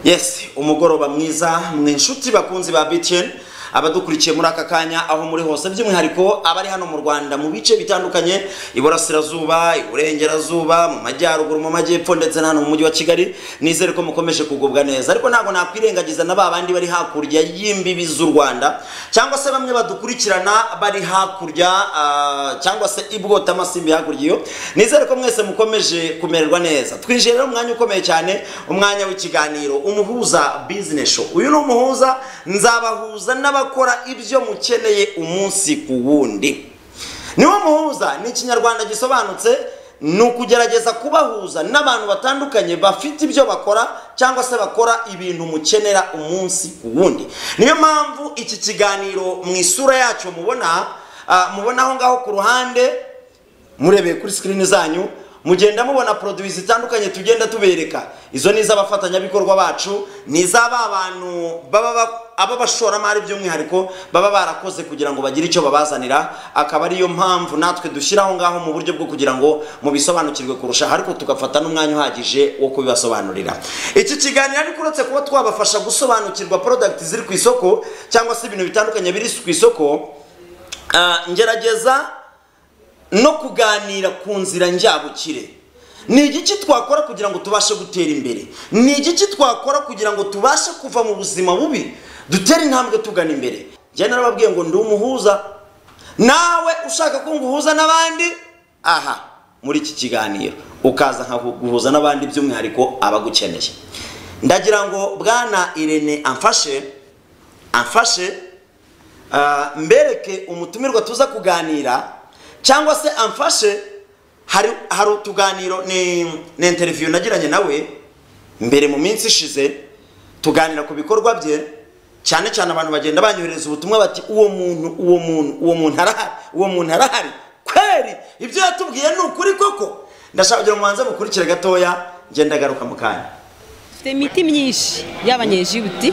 yes umugoroba mwiza mwe inshuti bakunzi ba btn abadukurikiye muri aka kanya aho muri hose by'umwihariko abari hano mu rwanda mu bice bitandukanye iburasirazuba iburengerazuba mu majyaruguru mu majyepfo ndetse na hano mu mujyi wa kigali nizere ko mukomeje kugubwa neza ariko ntabwo nakwirengagiza na ba bandi bari hakurya y'imbibi z'u rwanda cyangwa se bamwe badukurikirana bari hakurya ah, cyangwa se ibwota amasimbi hakurya iyo nizere ko mwese mukomeje kumererwa neza twinjiye rero mu mwanya ukomeye cyane umwanya w'ikiganiro umuhuza business show uyu ni umuhuza nzabahuza n'abakora ibyo mukeneye umunsi ku wundi niwo muhuza ni ikinyarwanda gisobanutse ni ukugerageza kubahuza n'abantu batandukanye bafite ibyo bakora cyangwa se bakora ibintu mukenera umunsi ku wundi niyo mpamvu iki kiganiro mu isura yacyo mubona ah, mubona aho ngaho ku ruhande murebeye kuri sikirini zanyu mugenda mubona poroduwi zitandukanye tugenda tubereka izo ni iz'abafatanyabikorwa bacu ni iz'aba bantu baba ba- aba bashoramari by'umwihariko baba barakoze kugira ngo bagire icyo babazanira akaba ariyo mpamvu natwe dushyira aho ngaho mu buryo bwo kugira ngo mubisobanukirwe kurushaho ariko tugafata n'umwanya uhagije wo kubibasobanurira iki kiganiro ariko uretse kuba twabafasha gusobanukirwa porodagiti ziri ku isoko cyangwa se ibintu bitandukanye biri ku isoko ah, ngerageza no kuganira ku nzira njyabukire ni igiki twakora kugira ngo tubashe gutera imbere ni igiki twakora kugira ngo tubashe kuva mu buzima bubi dutere intambwe tugana imbere njye narababwiye ngo ndi umuhuza nawe ushaka ko nguhuza n'abandi aha muri iki kiganiro ukaza nkaguhuza n'abandi by'umwihariko abagukeneye ndagira ngo bwana irene amfashe amfashe Ah, mbereke umutumirwa tuza kuganira cyangwa se amfashe hari hari utuganiro ni ni interiviyu nagiranye nawe mbere mu minsi ishize tuganira ku bikorwa bye cyane cyane abantu bagenda banyohereza ubutumwa bati uwo muntu uwo muntu uwo muntu arahari uwo muntu arahari kweri ibyo yatubwiye ni ukuri koko ndashaka kugira ngo mubanze mukurikire gatoya ngenda garuka mu kanya dufite imiti myinshi y'abanyejibuti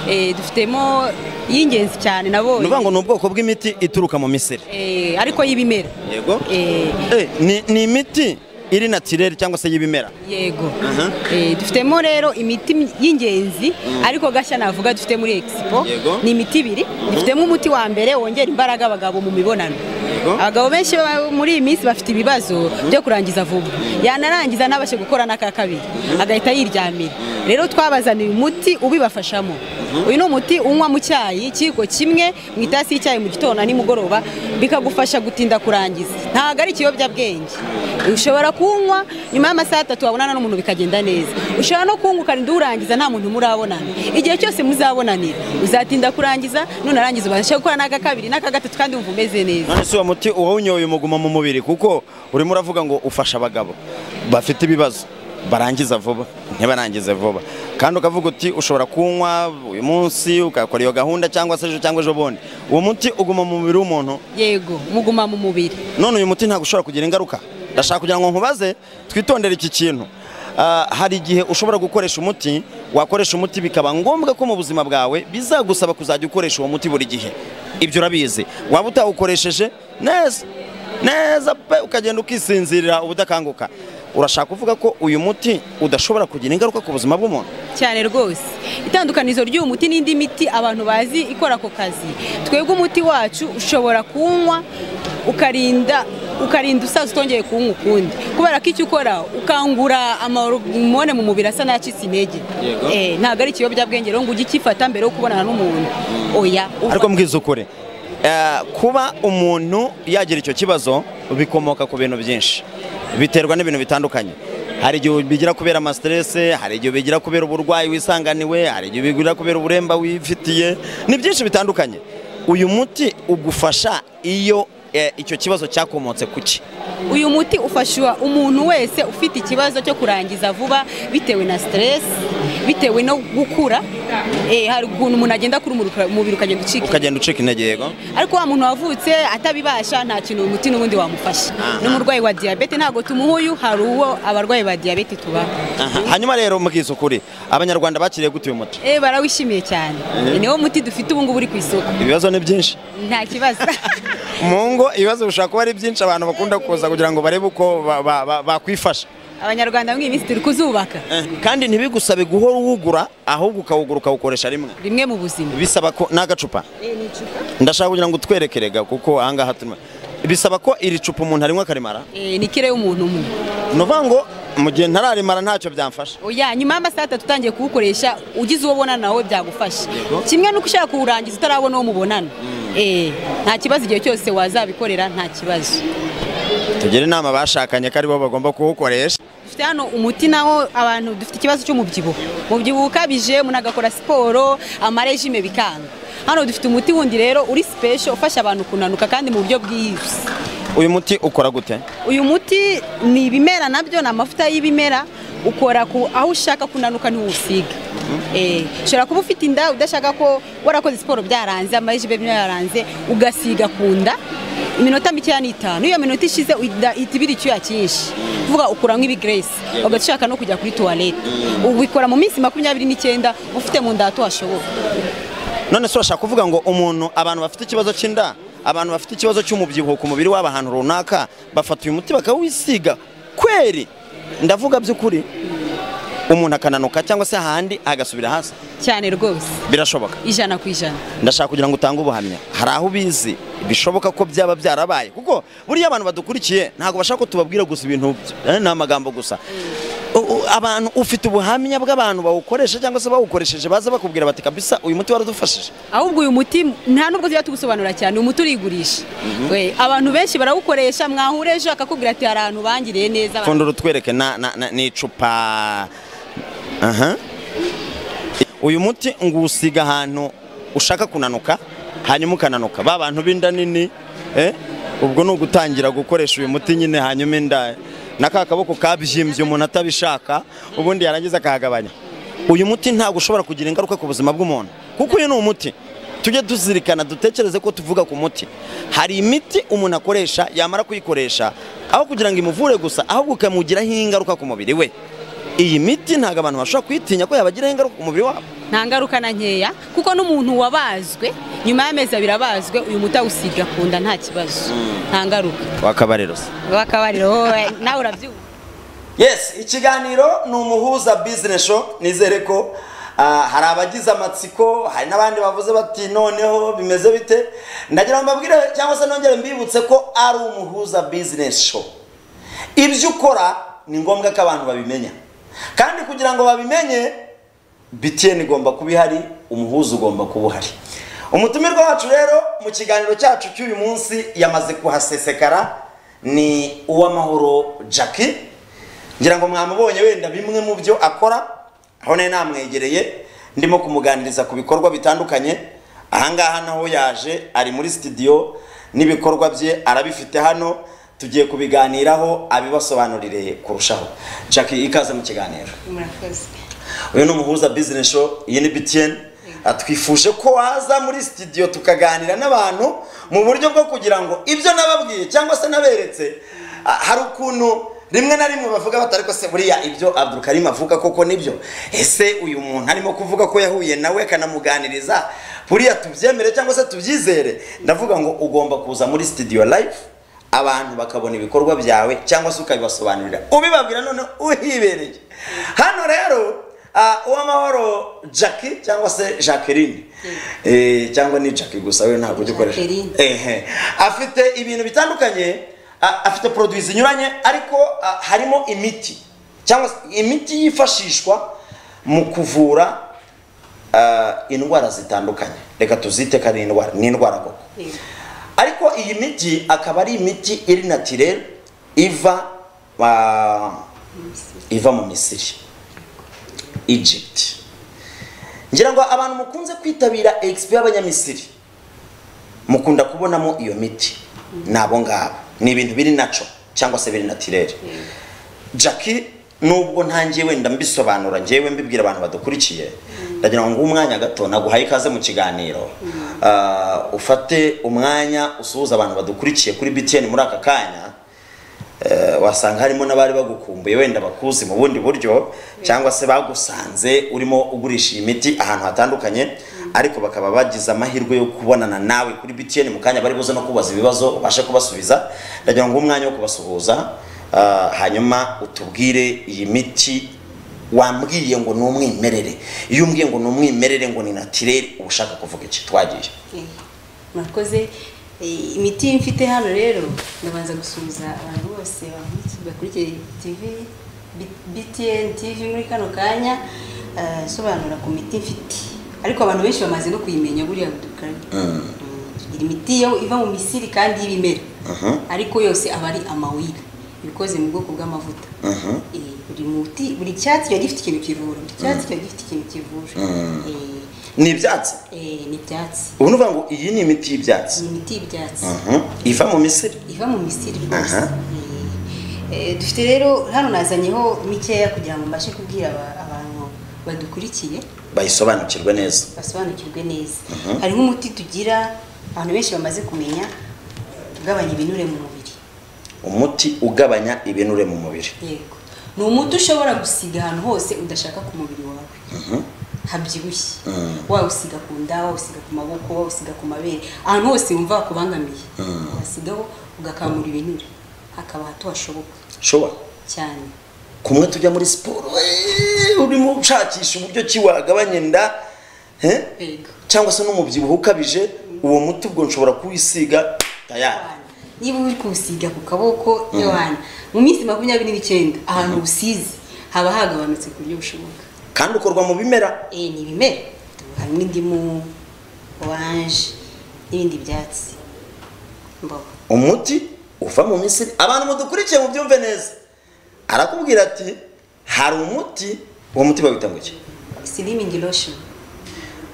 eh, dufitemo y'ingenzi cyane nabonye nuvuga ngo ni ubwoko bw'imiti ituruka mu misiri Eh, ariko y'ibimera yego Eh, Eh, ni, ni imiti iri natirere cyangwa se y'ibimera yego Aha. Eh, dufitemo rero imiti mi- y'ingenzi ariko gashya navuga dufite muri expo Yego. ni imiti ibiri dufitemo umuti wa mbere wongera imbaraga abagabo mu mibonano Yego. abagabo benshi ba- muri iyi minsi bafite ibibazo byo kurangiza vuba yanarangiza ntabashe gukora n'aka kabiri agahita yiryamira rero twabazaniye umuti ubibafashamo uyu ni umuti unywa mu cyayi kiko kimwe mu itasi y'icyayi mu gitondo na nimugoroba bikagufasha gutinda kurangiza ntabwo ari ikiyobyabwenge ushobora kunywa nyuma y'amasaha atatu wabonana n'umuntu bikagenda neza ushobora no kunywa ukarinda urangiza nta muntu murabonana igihe cyose muzabonanira uzatinda kurangiza nunarangiza ubashe gukora n'aka kabiri n'aka gatatu kandi wumva umeze neza none si uwo muti uwawunyoye umuguma mu mubiri kuko urimo uravuga ngo ufasha abagabo bafite ibibazo barangiza vuba ntibarangize vuba kandi ukavuga uti ushobora kunywa uyu munsi ugakora iyo gahunda cyangwa se ejo cyangwa ejo bundi uwo muti uguma mu mubiri w'umuntu yego muguma mu mubiri none uyu muti ntabwo ushobora kugira ingaruka ndashaka kugira ngo nkubaze twitondere iki kintu Ah, hari igihe ushobora gukoresha umuti wakoresha umuti bikaba ngombwa ko mu buzima bwawe bizagusaba kuzajya ukoresha uwo muti buri gihe ibyo urabizi waba utawukoresheje neza neza pe ukagenda ukisinzirira ubudakanguka urashaka kuvuga ko uyu muti udashobora kugira ingaruka ku buzima bw'umuntu cyane rwose itandukanizo ry'uyu muti n'indi miti abantu bazi ikora ako kazi twebwe umuti wacu ushobora kuwunywa ukarinda ukarinda usaza utongeye kuwunywa ukundi kubera ko icyo ukora ukangura amahormone mu mubiri asa n'acitse intege Eh, ntabwo ari ikiyobyabwenge rero ngo ujye ukifata mbere yo kubonana n'umuntu oya ufata. ariko mbwiza ukuri eh, kuba umuntu yagira icyo kibazo bikomoka ku bintu byinshi biterwa n'ibintu bitandukanye hari igihe bigira kubera amasiterese hari igihe bigira kubera uburwayi wisanganiwe hari igihe bigira kubera uburemba wifitiye ni byinshi bitandukanye uyu muti ugufasha iyo eh, icyo kibazo cyakomotse ku ki uyu muti ufasha umuntu wese ufite ikibazo cyo kurangiza vuba bitewe na stress bitewe no gukura Eh, hari ukuntu umuntu agenda akura umuruka- umubiri ukagenda ucika intege. ukagenda ucika intege yego ariko wa muntu wavutse atabibasha nta kintu uyu muti n'ubundi wamufasha Aha. n'umurwayi wa diyabete ntabwo tumuhuyu hari uwo abarwayi ba diyabete tubaho Aha. hanyuma rero mbwiza ukuri abanyarwanda bakiriye gute uyu muti Eh, barawishimiye cyane niwo muti dufite ubungubu uri ku isoko ibibazo ni byinshi nta kibazo mu ngo ibibazo bishobora kuba ari byinshi abantu bakunda kuza kugira ngo barebe uko ba- ba- ba- bakwifasha abanyarwanda muri iyi minsi turi kuzubaka Eh, kandi ntibigusabe guhora uwugura ahubwo ukawugura ukawukoresha rimwe rimwe mu buzima bisaba ko ni agacupa ndashaka kugira ngo utwereke rega kuko ahangaha turimo bisaba ko iri cupa umuntu arinywa akarimara Eh, ni kire y'umuntu umwe ni ukuvuga ngo mu gihe ntararimara ntacyo byamfasha oya nyuma y'amasaha atatu utangiye kuwukoresha ugize uwo ubonana nawe byagufasha kimwe nuko ushaka kuwurangiza utarabona uwo mubonana Eh, nta kibazo igihe cyose wazabikorera nta kibazo tugire inama bashakanye ko aribo bagomba kuwukoresha dufite hano umuti nawo abantu dufite ikibazo cy'umubyibuho umubyibuho ukabije umuntu agakora siporo amarejime bikanga hano dufite umuti wundi rero uri special ufasha abantu kunanuka kandi mu buryo bwihuse uyu muti ukora gute uyu muti ni ibimera nabyo ni amavuta y'ibimera ukora ku aho ushaka kunanuka ntiwusiga Eh, ushobora kuba ufite inda udashaka ko warakoze siporo byaranze amarejime byaranze ugasiga ku nda iminota mikeya n'itanu iyo minota ishize inda ihita ibira icyuya cyinshi kuvuga ukuramo ibigresi ugahita ushaka no kujya kuri tuwarete ubikora mu minsi makumyabiri n'icyenda ufite mu nda hato hashoboka none se urashaka kuvuga ngo umuntu abantu bafite ikibazo cy'inda abantu bafite ikibazo cy'umubyibuho ku mubiri wabo ahantu runaka bafata uyu muti bakawisiga kweri ndavuga by'ukuri umuntu akananuka cyangwa se ahandi agasubira hasi cyane rwose birashoboka ijana ku ijana ndashaka kugira ngo utange ubuhamya hari aho ubizi bishoboka ko byaba byarabaye kuko buriya abantu badukurikiye ntabwo bashaka ko tubabwira gusa ibintu byo- eh, ni amagambo gusa U- u- abantu ufite ubuhamya bw'abantu bawukoresha cyangwa se bawukoresheje baza bakubwira bati kabisa uyu muti waradufashije ahubwo uyu muti nta nubwo tujya tugusobanura cyane uyu muti urigurisha We, abantu benshi barawukoresha mwahura ejo akakubwira ati hari ahantu bangiriye neza pfundura utwereke na- na- na- ni icupa aha uyu muti ngusiga ahantu ushaka kunanuka hanyuma ukananuka ba bantu b'inda nini eh, ubwo ni ugutangira gukoresha uyu muti nyine hanyuma inda n'aka kaboko kabyimbye umuntu atabishaka ubundi yarangiza akahagabanya uyu muti ntabwo ushobora kugira ingaruka ku buzima bw'umuntu kuko uyu ni umuti tujye tuzirikana dutekereze ko tuvuga ku muti hari imiti umuntu akoresha yamara kuyikoresha aho kugira ngo imuvure gusa ahubwo ukamugiraho ingaruka ku mubiri we iyi miti ntabwo abantu bashobora kuyitinya ko yabagiraho ingaruka ku mubiri wabo nta ngaruka na nkeya kuko n'umuntu wabazwe nyuma y'amezi abiri abazwe uyu muti awusiga ku nda nta kibazo nta ngaruka wakabariro se bakabariro wowe nawe urabyumva yes ikiganiro ni umuhuza business show nizere ko ah, hari abagize amatsiko hari n'abandi bavuze bati noneho bimeze bite ndagira ngo mbabwire cyangwa se nongere mbibutse ko ari umuhuza business show ibyo ukora ni ngombwa ko abantu babimenya kandi kugira ngo babimenye BTN igomba kuba ihari umuhuza ugomba kuba uhari umutumirwa wacu rero mu kiganiro cyacu cy'uyu munsi yamaze kuhasesekara ni uw'amahoro Jackie ngira ngo mwamubonye wenda bimwe mu byo akora aho nari namwegereye ndimo kumuganiriza ku bikorwa bitandukanye ahangaha naho yaje ari muri sitidiyo n'ibikorwa bye arabifite hano tugiye kubiganiraho abibasobanurire kurushaho Jackie ikaze mu kiganiro murakoze uyu ni umuhuza business show iyi ni BTN twifuje ko waza muri studio tukaganira n'abantu mu buryo bwo kugira ngo ibyo nababwiye cyangwa se naberetse ah, hari ukuntu rimwe na rimwe bavuga bati ariko se buriya ibyo Abdul Karim avuga koko nibyo ese uyu muntu arimo kuvuga ko yahuye nawe akanamuganiriza buriya tubyemere cyangwa se tubyizere ndavuga ngo ugomba kuza muri studio live abantu bakabona ibikorwa byawe cyangwa se ukabibasobanurira ubibabwira none uhibereye hano rero ah, uwamahoro jackie cyangwa se jacqueline Eh, cyangwa ni jackie gusa we ntabwo ujya ukoresha Jacqueline. Ehe. afite ibintu bitandukanye ah, afite produits zinyuranye ariko ah, harimo imiti cyangwa se imiti yifashishwa mu kuvura ah, indwara zitandukanye reka tuzite ko ari indwara ni indwara koko Yego. ariko iyi miti akaba ari imiti iri natirere iva ah, iva mu misiri egypt ngira ngo abantu mukunze kwitabira expo y'abanyamisiri mukunda kubonamo iyo miti ni abo ngabo ni ibintu biri naco cyangwa se biri natirere jackie nubwo ntangiye wenda mbisobanura ngewe mbibwira abantu badukurikiye ndagira ngo nguhe umwanya gato naguhaye ikaze mu kiganiro Ah, ufate umwanya usuhuza abantu badukurikiye kuri btn muri aka kanya Eh, wasanga harimo n'abari bagukumbuye wenda bakuzi mu bundi buryo cyangwa se bagusanze urimo ugurisha iyi miti ahantu hatandukanye ariko bakaba bagize amahirwe yo kubonana nawe kuri btn mu kanya bari buze no kubaza ibibazo ubashe kubasubiza ndagira ngo umwanya wo kubasuhuza Ah, hanyuma utubwire iyi miti wambwiye ngo ni umwimerere iyo umbwiye ngo ni umwimerere ngo ni natirere uba ushaka kuvuga iki twagiye murakoze Eh, imiti mfite hano rero ndabanza gusuhuza abantu bose bankurikiye- bakurikiye tv B- btn tv muri kano kanya eh, sobanura ku miti mfite ariko abantu benshi bamaze no kuyimenya buriya dukanye tugira imiti yo iva mu misiri kandi y'ibimera Mhm. ariko yose aba ari amawira ibikoze mu bwoko bw'amavuta Mhm. Eh, buri muti buri cyatsi kiba gifite ikintu kivura buri cyatsi kiba gifite ikintu kivura Eh, ni ibyatsi eh, ni ibyatsi ubu ni uvuga ngo iyi ni imiti ni y'ibyatsi imiti y'ibyatsi Mhm. iva mu misiri iva mu misiri rwose Aha. Eh, eh, dufite rero hano nazanyeho mikeya kugira ngo mbashe kubwira aba- abantu badukurikiye bayisobanukirwe neza basobanukirwe neza hari nk'umuti tugira abantu benshi bamaze kumenya ugabanya ibinure mu mubiri umuti ugabanya ibinure mu mubiri yego ni umuti ushobora gusiga ahantu hose udashaka ku mubiri wawe habyibushye wawusiga ku nda wawusiga ku maboko wawusiga ku mabere ahantu hose wumva wakubangamiye wasigaho ugakamura ibinure hakaba hato hashoboka shoba cyane kumwe tujya muri siporo eh, urimo ushakisha uburyo ki wagabanya inda eh? yego cyangwa se n'umubyibuho ukabije uwo muti ubwo nshobora kuwisiga tayari niba uri kuwusiga ku kaboko yohana mu minsi makumyabiri n'icyenda ahantu usize haba hagabanutse ku buryo bushoboka kandi ukorwa mu bimera eh ni ibimera harimo indimu oranje n'ibindi byatsi mboga umuti uva mu misiri abantu mudukurikiye mubyumve neza arakubwira ati hari umuti uwo muti bawita ngo iki silimingi loshoni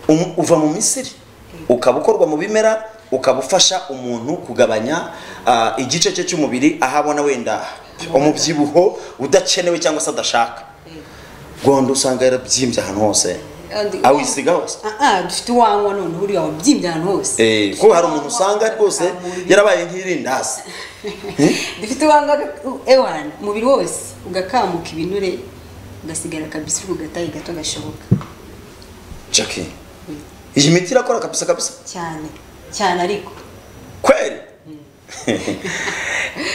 Um- uva mu misiri ukaba ukorwa mu bimera ukaba ufasha umuntu kugabanya ah, igice cye cy'umubiri aho abona wenda umubyibuho udakenewe cyangwa se adashaka gondo usanga yarabyimbye ahantu hose awisiga hose aha dufite uwanywa noneho uriya wabyimbye ahantu hose Eh, kuko hari umuntu usanga rwose yarabaye nk'irindazi dufite uwanga ewana umubiri wose ugakamuka ibinure ugasigara kabisa uri gatayi gato gashoboka jackie iyi miti irakora kabisa kabisa cyane cyane ariko kweli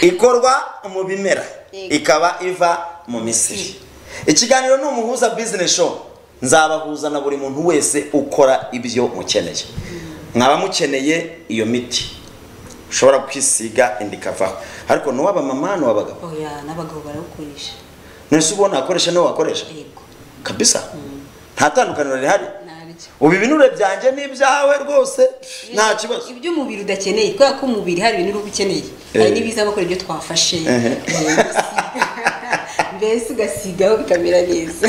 ikorwa mu bimera Yego. ikaba iva mu misiri ikiganiro ni umuhuza business show nzabahuza na buri muntu wese ukora ibyo mukeneye mwaba mukeneye iyo miti ushobora kwisiga indi ikavaho ariko ni uw'abamama ni uw'abagabo oya n'abagabo barawukoresha none se ubona wakoresha niwo wakoresha yego kabisa nta tandukaniro rihari ntabyo ubu ibinure byanjye ni ibyawe rwose nta kibazo iby'umubiri udakeneye kubera ko mu mubiri hari ibintu uba ukeneye hari Eh. n'ibiza bakora ibyo twafashe Ehe. Eh, ugasiga- mbese ugasigaho bikamera neza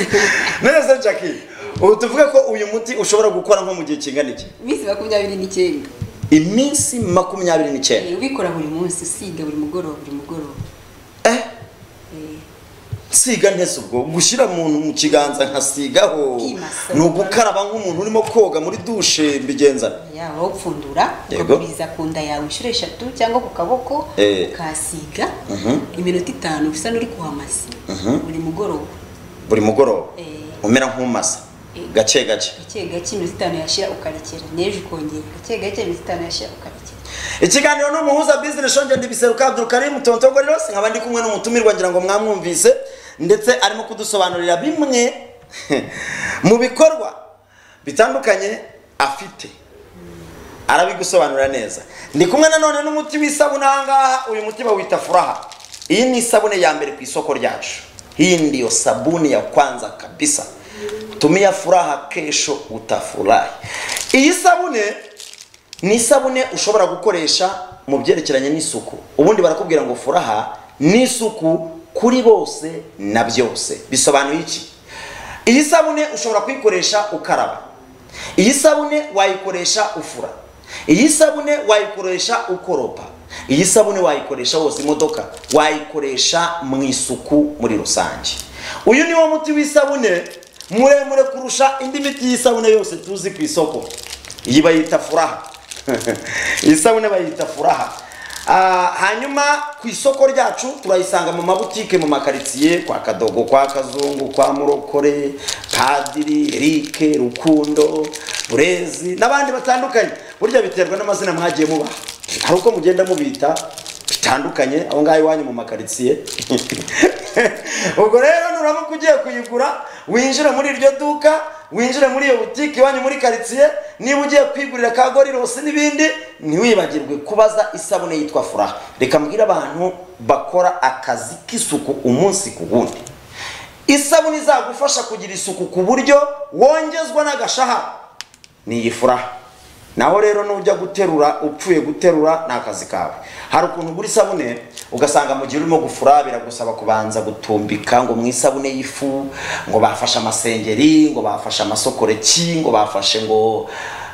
neza jackie ubu tuvuge ko uyu muti ushobora gukora nko mu gihe kingana iki iminsi makumyabiri n'icyenda iminsi makumyabiri n'icyenda Eh, ubikora buri munsi usiga buri mugoroba buri mugoroba eh siga ntese ubwo gushyira mu mu kiganza nkasigaho Kwimasa. ni ugukaraba nk'umuntu urimo koga muri dushe mbigenzana yaba upfundura Yego. ukaguriza ku nda yawe inshuro eshatu cyangwa ku kaboko Eh. ukahasiga Mhm. iminota itanu usa n'uri kuhamasa buri mugoroba buri mugoroba Eh. umera nk'umasa Eh. gake gake gake gake iminota itanu yashira ukarekera n'ejo ukongera gake gake iminota itanu yashira ukarekera ikiganiro ni umuhuza bizinesi shonje ndibiseruka abdurukarimu tontogorero nkaba ndi kumwe n'umutumirwa ngira ngo mwamwumvise ndetse arimo kudusobanurira bimwe mu bikorwa bitandukanye afite arabigusobanurira neza ndi kumwe nanone n'umuti w'isabune ahangaha uyu muti bawita furaha iyi ni isabune ya mbere ku isoko ryacu hii ndiyo sabuni ya kwanza kabisa tumia furaha kesho utafurahi iyi sabune ni isabune ushobora gukoresha mu byerekeranye n'isuku ubundi barakubwira ngo furaha ni isuku kuri bose na byose bisobanuye iki iyi sabune ushobora kuyikoresha ukaraba iyi sabune wayikoresha ufura iyi sabune wayikoresha ukoropa iyi sabune wayikoresha woza imodoka wayikoresha mu isuku muri rusange uyu ni wo muti w'isabune muremure kurusha indi miti y'isabune yose tuzi ku isoko iyi bayita furaha isabune bayita furaha Ah, hanyuma ku isoko ryacu turayisanga mu mabutike mu makaritsiye kwa kadogo kwa kazungu kwa murokore padiri erike rukundo burezi n'abandi batandukanye burya biterwa n'amazina mwagiye mubaha hari uko mugenda mubita zitandukanye aho ngaho iwanyu mu makaritsiye ubwo rero nuramuka ugiye kuyigura winjira muri iryo duka winjira muri iyo butike iwanyu muri karitsiye niba ugiye kwigurira ka gorirose n'ibindi ntiwibagirwe kubaza isabune yitwa furaha reka mbwire abantu bakora akazi k'isuku umunsi ku wundi isabune izagufasha kugira isuku ku buryo wongezwa n'agashahara ni iyi furaha naho rero nujya guterura upfuye guterura ni akazi kawe hari ukuntu ugura isabune ugasanga mu gihe urimo gufura biragusaba kubanza gutumbika ngo mu isabune y'ifu ngo bafashe amasengeri ngo bafashe amasokoreki ngo bafashe ngo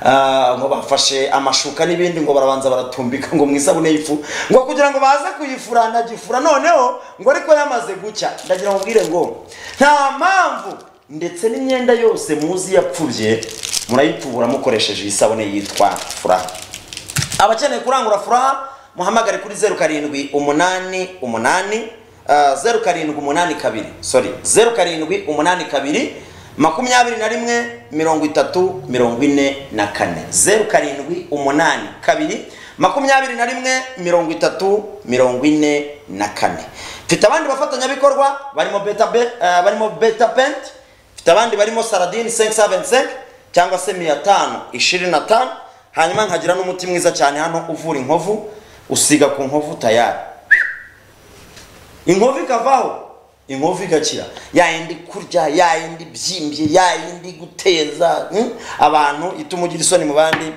ah, ngo bafashe amashuka n'ibindi ngo barabanza baratumbika ngo mu isabune y'ifu ngo kugira ngo baze kuyifura ndagifura noneho ngo ariko yamaze gucya ndagira ngo mbwire ngo nta mpamvu ndetse n'imyenda yose muzi yapfubye murayitubura mukoresheje iyi sabune yitwa furaha abakeneye kurangura furaha muhamagare kuri zeru karindwi umunani umunani ah, zeru karindwi umunani kabiri sorry zeru karindwi umunani kabiri makumyabiri na rimwe mirongo itatu mirongo ine na kane zeru karindwi umunani kabiri makumyabiri na rimwe mirongo itatu mirongo ine na kane mfite abandi bafatanyabikorwa barimo beta, be, ah, barimo beta penti mfite abandi barimo saradini 575 cyangwa se 525 hanyuma nkagira n'umuti mwiza cyane hano uvura inkovu usiga ku nkovu tayari inkovu ikavaho inkovu igakira yayindi kurya yayindi byimbye yayindi guteza hmm? abantu ituma ugira isoni mu bandi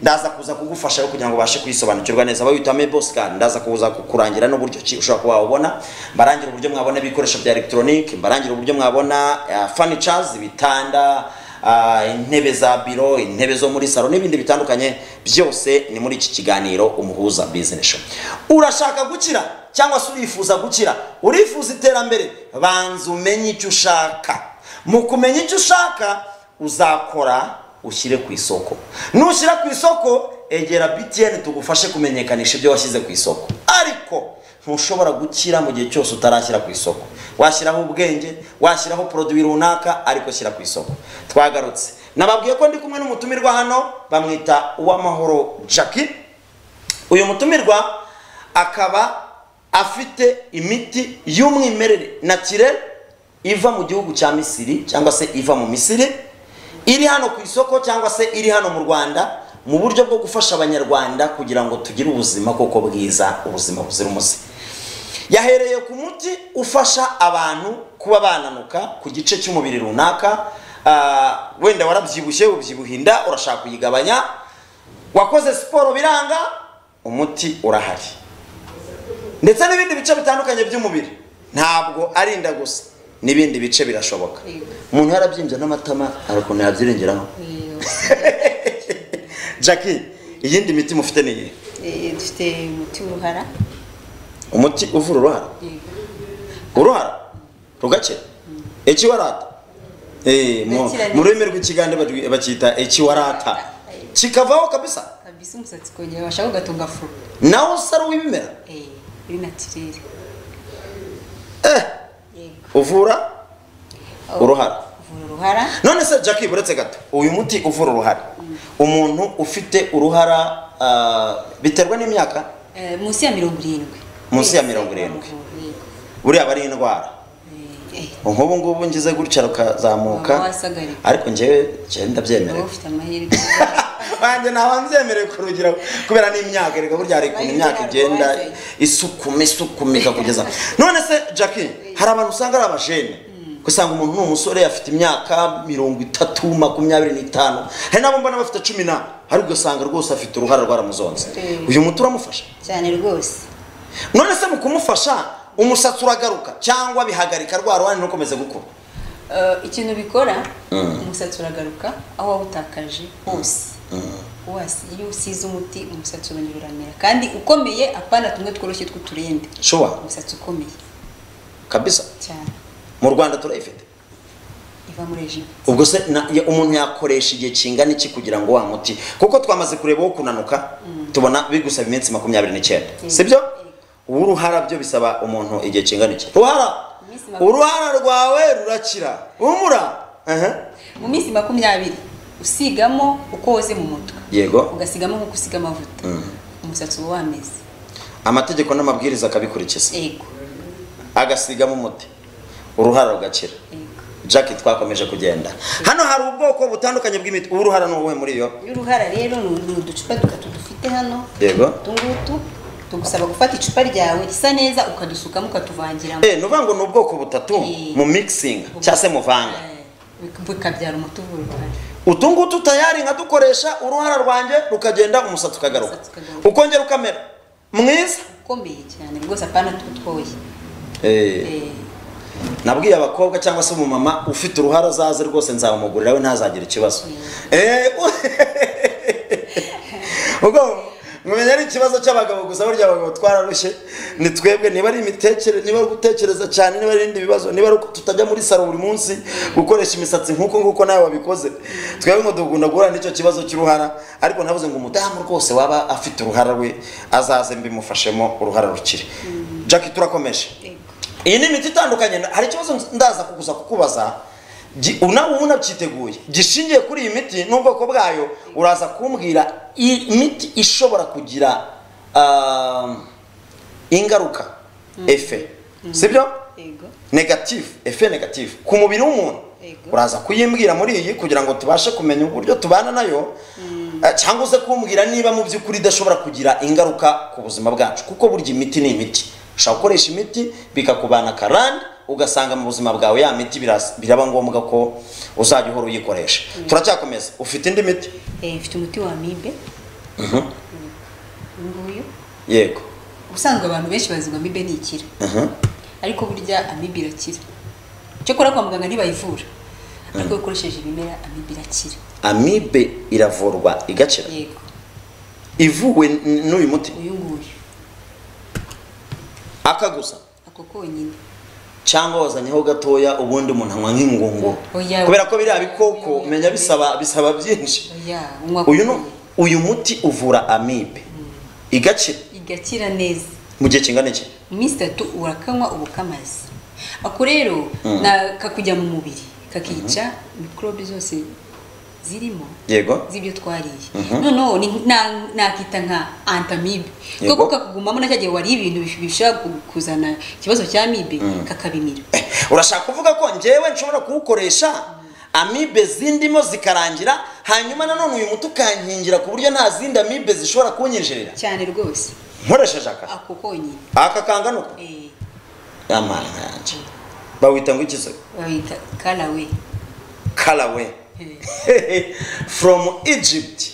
ndaza kuza kugufasha kugira ngo ubashe kuyisobanukirwa neza aho witwa meboscan ndaza kuza kukurangira n'uburyo ki ushobora kuba wabona mbarangira uburyo mwabona ibikoresho bya elegitoronike mbarangira uburyo mwabona uh, furnitures ibitanda uh, intebe za biro intebe zo muri salo n'ibindi bitandukanye byose ni muri iki kiganiro umuhuza business show urashaka gukira cyangwa se urifuza gukira urifuza iterambere banza umenye icyo ushaka mu kumenya icyo ushaka uzakora ushyire ku isoko nushyira ku isoko egera btn tugufashe kumenyekanisha ibyo washyize ku isoko ariko ntushobora gukira mu gihe cyose utarashyira ku isoko washyiraho ubwenge washyiraho poroduwi runaka ariko shyira ku isoko twagarutse nababwiye ko ndi kumwe n'umutumirwa hano bamwita uwamahoro jackie uyu mutumirwa akaba afite imiti y'umwimerere natire iva mu gihugu cya misiri cyangwa se iva mu misiri iri hano ku isoko cyangwa se iri hano mu rwanda mu buryo bwo gufasha abanyarwanda kugira ngo tugire ubuzima koko bwiza ubuzima buzira umuze yahereye ku muti ufasha abantu kuba bananuka ku gice cy'umubiri runaka ah, wenda warabyibushye ubyibuha inda urashaka kuyigabanya wakoze siporo biranga umuti urahari ndetse n'ibindi bice bitandukanye by'umubiri ntabwo ari inda gusa n'ibindi bice birashoboka umuntu yarabyimbye n'amatama hari ukuntu yabyirengeraho jackie iyindi miti mufite ni iyihe Eh, dufite umuti w'uruhara umuti uvura uruhara uruhara rugakira ekiwarata Eh, mu- Gakira mu rurimi rw'ikigande bari- bakita ekiwarata kikavaho kabisa kabisa umusatsi kongera washaka ugatunga furo nawe usaro w'ibimera Eh, uri natirere eh yego uvura uruhara uvura uruhara none se jackie buretse gato uyu muti uvura uruhara umuntu ufite uruhara ah, biterwa n'imyaka eh, munsi ya mirongo irindwi Munsi ya mirongo irindwi. buriya aba ari indwara nk'ubu ngubu ngize gutya Waba rukazamuka wasagarira. ariko njyewe njyewe ndabyemerewe wowe ufite amahirwe wanjye ntawe nzemerewe ku rugero kubera n'imyaka reka burya hari ukuntu imyaka igenda isukuma isukuma ikakugeza none se jackie hari abantu usanga ari abajene ugasanga umuntu ni umusore afite imyaka mirongo itatu makumyabiri n'itanu hari n'abo mbona bafite cumi na ariko ugasanga rwose afite uruhara rwaramuzonze Mm. uyu muti uramufasha cyane rwose none se mu kumufasha umusatsi uragaruka cyangwa bihagarika rwa ruhare ntukomeze gukura Eh, ikintu bikora umusatsi uragaruka aho wawutakaje hose wasi iyo usize umuti umusatsi urongera uramera kandi ukomeye apana tumwe tworoshye tw'uturende shuwa umusatsi ukomeye kabisa cyane mu rwanda turayifite iva muri ejibu ubwo se na- ya- umuntu yakoresha igihe kingana iki kugira ngo wa muti kuko twamaze kureba wo kunanuka tubona bigusaba iminsi makumyabiri n'icyenda sibyo uw'uruhara byo bisaba umuntu igihe kingana iki ruhara Iminsi makumyabiri. uruhara rwawe rurakira humura Aha. mu minsi makumyabiri usigamo uko woze mu mutwe yego ugasigamo nk'uko usiga amavuta umusatsi uba wameze amategeko n'amabwiriza akabikurikiza yego agasigamo umuti uruhara rugakira yego jack twakomeje kugenda hano hari ubwoko butandukanye bw'imiti ubu uruhara ni ubuhe muri yo y'uruhara rero ni ni uducupa dutatu dufite hano yego utungutu tugusaba gufata icupa ryawe risa neza ukadusukamo ukatuvangiramo Eh, ni uvuga ngo ni ubwoko butatu Eh. mu mixing cyangwa se muvanga Eh, bik- bikabyara umuti uvura uruhara utu ngutu tayari nkadukoresha uruhara rwanjye rukagenda umusatsi ukagaruka Umusatsi ukagaruka. ukongera ukamera mwiza ukomeye cyane rwose apana tutwoye Eh, nabwiye abakobwa cyangwa se umumama ufite uruhara azaze rwose nzamugurira we ntazagira ikibazo Eh, u- ubwo mumenya ari ikibazo cy'abagabo gusa burya abagabo twararushye ni twebwe niba ari imitekere niba ari gutekereza cyane niba ari ibindi bibazo niba ari uko tutajya muri saro buri munsi gukoresha imisatsi nk'uko nguko nawe wabikoze twebwe ngo dukunda guhura n'icyo kibazo cy'uruhara ariko navuze ngo umudamu rwose waba afite uruhara rwe azaze mbimufashemo uruhara rukire jackie turakomeje yego iyi ni imiti itandukanye hari ikibazo ndaza kuguza kukubaza Gi- nawe ubu nabyiteguye gishingiye kuri iyi miti n'ubwoko bwayo uraza kumbwira i- imiti ishobora kugira ah, ingaruka efe sibyo yego negative efe negative ku mubiri w'umuntu Yego. uraza kuyimbwira muri iyi kugira ngo tubashe kumenya uburyo tubana nayo eh, cyangwa uze kumbwira niba mu by'ukuri idashobora kugira ingaruka ku buzima bwacu kuko burya imiti ni imiti ushobora gukoresha imiti bikakubana akarande ugasanga mu buzima bwawe ya miti biras- biraba ngombwa ko uzajya uhora uyikoresha turacyakomeza ufite indi miti Eh, mfite umuti wa amibe uyu nguyu yego ubusanzwe abantu benshi bazi ngo amibe ni ikira Mhm. ariko burya amibe irakira cyakora kwa muganga ntibayivura ariko iyo ukoresheje ibimera amibe irakira amibe iravurwa igakira yego ivuwe n- n'uyu muti uyu nguyu aka gusa ako konyine cyangwa wazanyeho gatoya ubundi umuntu anywa nk'ingungu Oya. kubera ko biriya bikoko menya bisaba bisaba byinshi oya unywa uyu ni konyine. uyu muti uvura amibe igakira igakira neza mu gihe kingana iki mu minsi itatu urakanywa uba ukamaze ako rero na- kakujya mu mubiri kakica mikorobe zose zirimo yego z'ibyo twariye noneho ni- na- nakita nka antamibe Yego. kuko kakugumamo na cya gihe wariye ibintu bish- bishobora ku- kuzana ikibazo cy'amibe kakabimira Eh, urashaka kuvuga ko njyewe nshobora kuwukoresha amibe zindimo zikarangira hanyuma nanone uyu muti ukankingira ku buryo nta zindi amibe zishobora kunyinjirira cyane rwose nkoresheje aka ako konyine aka kangana uko Eh, amara yanjye bawita ngo ikizo babita karawe karawe Eh, from egypt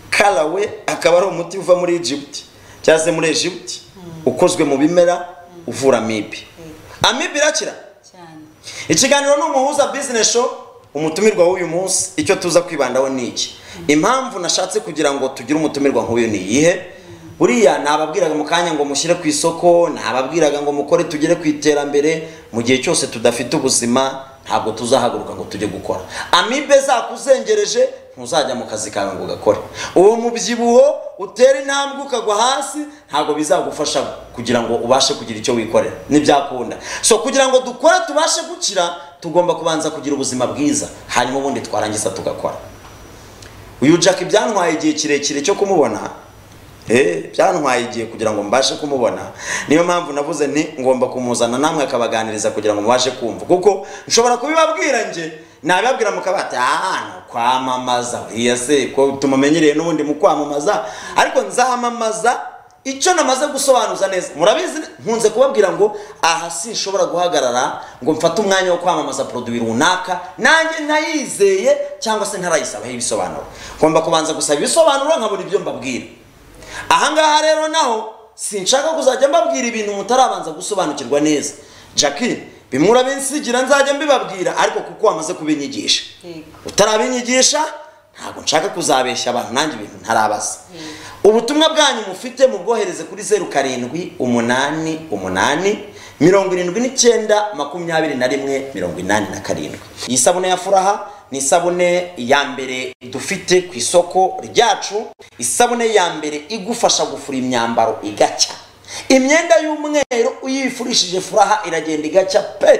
karawe akaba ari umuti uva muri Egypt cyangwa se muri Egypt ukozwe mu bimera uvura amibe amibe irakira cyane ikiganiro ni umuhuza business show umutumirwa w'uyu munsi icyo tuza kwibandaho ni iki impamvu nashatse kugira ngo tugire umutumirwa nk'uyu ni iyihe buriya nababwiraga mu kanya ngo mushyire ku isoko nababwiraga ngo mukore tugere ku iterambere mu gihe cyose tudafite ubuzima ntabwo tuzahaguruka ngo tujye gukora amibe zakuzengereje ntuzajya mu kazi kawe ngo ugakore uwo mubyibuho utera intambwe ukagwa hasi ntabwo bizagufasha kugira ngo ubashe kugira icyo wikorera ntibyakunda so kugira ngo dukore tubashe gukira tugomba kubanza kugira ubuzima bwiza hanyuma ubundi twarangiza tugakora uyu jack byantwaye igihe kirekire cyo kumubona eh byantwaye igihe kugira ngo mbashe kumubona niyo mpamvu navuze nti ngomba kumuzana namwe akabaganiriza kugira ngo mubashe kumva kuko nshobora kubibabwira nge nabibabwira mukabati ahantu kwamamaza uriya se ko tumumenyereye n'ubundi mu kwamamaza ariko nzamamaza icyo namaze gusobanuza neza murabizi nkunze kubabwira ngo aha sinshobora guhagarara ngo mfate umwanya wo kwamamaza poroduwi runaka nanjye ntayizeye cyangwa se ntarayisabaho ibisobanuro ngomba kubanza gusaba ibisobanuro nkabona ibyo mbabwira ahangaha rero naho sinshaka kuzajya mbabwira ibintu mutarabanza gusobanukirwa neza jackie bimwe urabinsigira nzajya mbibabwira ariko kuko wamaze kubinyigisha yego utarabinyigisha ntabwo nshaka kuzabeshya abantu nanjye ibintu ntarabaza ubutumwa bwanyu mufite mubwohereze kuri zeru karindwi umunani umunani mirongo irindwi n'icyenda makumyabiri na rimwe mirongo inani na karindwi iyi sabune ya furaha ni isabune ya mbere dufite ku isoko ryacu isabune ya mbere igufasha gufura imyambaro igacya imyenda y'umweru uyifurishije furaha iragenda igacya pe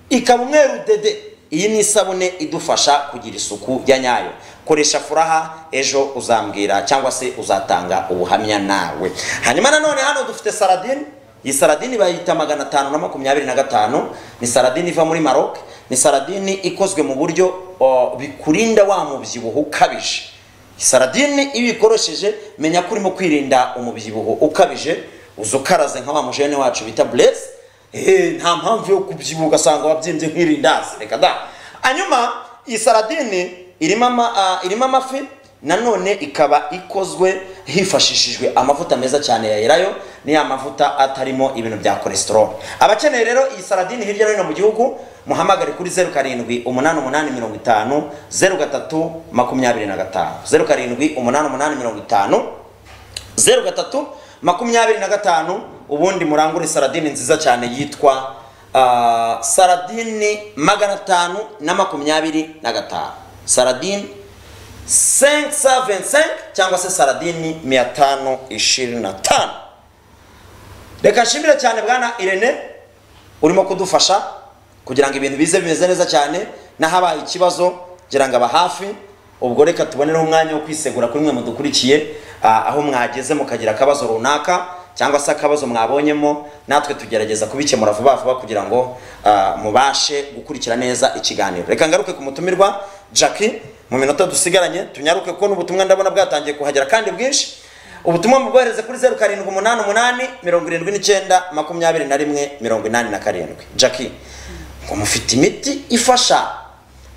ikaba umweru dede iyi ni isabune idufasha kugira isuku ya nyayo koresha furaha ejo uzambwira cyangwa se uzatanga ubuhamya nawe hanyuma nanone hano dufite saradine iyi saradine bayita magana atanu na makumyabiri na gatanu ni saradine iva muri maroc ni saradine ikozwe mu buryo o, bikurinda wa mubyibuho ukabije saradine iyo uyikoresheje menya ko urimo kwirinda umubyibuho ukabije uza ukaraze nka wa mujene wacu bita buresi nta mpamvu yo kubyibuha ugasanga wabyimbye nk'irindazi reka da hanyuma iyi saradine irimo ama- ah, irimo amafi nanone ikaba ikozwe hifashishijwe amavuta meza cyane ya elayo niya mavuta atarimo ibintu bya cholesterol abakeneye rero iyi saradine hirya no hino mu gihugu muhamagare kuri zeru karindwi umunani umunani mirongo itanu zeru gatatu makumyabiri na gatanu zeru karindwi umunani umunani mirongo itanu zeru gatatu makumyabiri na gatanu ubundi murangure saradini nziza cyane yitwa ah, saradini magana atanu na makumyabiri na gatanu saradini 525 cyangwa se saradini 525 reka nshimire cyane bwana irene urimo kudufasha kugira ngo ibintu bize bimeze neza cyane n'ahabaye ikibazo ngira ngo aba hafi ubwo reka tubonereho umwanya wo kwisegura kuri mwe mudukurikiye ah, aho mwageze mukagira akabazo runaka cyangwa se akabazo mwabonyemo natwe tugerageza kubikemura vuba vuba kugira ngo ah, mubashe gukurikira neza ikiganiro reka ngaruke ku mutumirwa jackie mu minota dusigaranye tunyaruke kuko n'ubutumwa ndabona bwatangiye kuhagera kandi bwinshi ubutumwa mubwohereze kuri zeru karindwi umunani umunani mirongo irindwi n'icyenda makumyabiri na rimwe mirongo inani na karindwi jackie ngo mufite imiti ifasha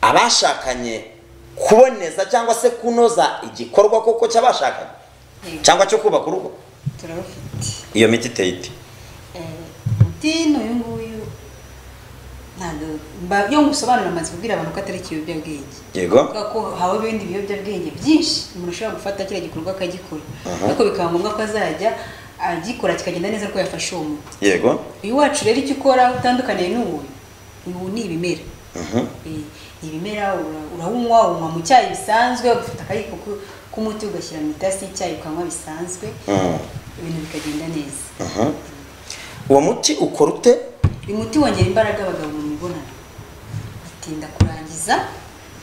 abashakanye kuboneza cyangwa se kunoza igikorwa koko cy'abashakanye cyangwa cyo kubaka urugo turabafite iyo miti iteye ite umuti n'uyu nguyu ntabwo mba- iyo ngusobanura amaze kubwira abantu ko atari ikiyobyabwenge yego kuvuga ko haba ibindi biyobyabwenge byinshi umuntu ashobora gufata kiriya gikorwa akagikora ariko bikaba ngombwa ko azajya agikora kikagenda neza ko yafashe uwo muti yego uyu wacu rero icyo ukora utandukaniye n'uyu ubu ni ibimera Eh, ni ibimera ura- urawunywa unywa mu cyayi bisanzwe ugafata akayiko ku- k'umuti ugashyira mu itasi y'icyayi ukanywa bisanzwe Mhm. ibintu bikagenda neza Mhm. uwo muti ukora ute uyu muti wongera imbaraga abagabo mu mibonano atinda kurangiza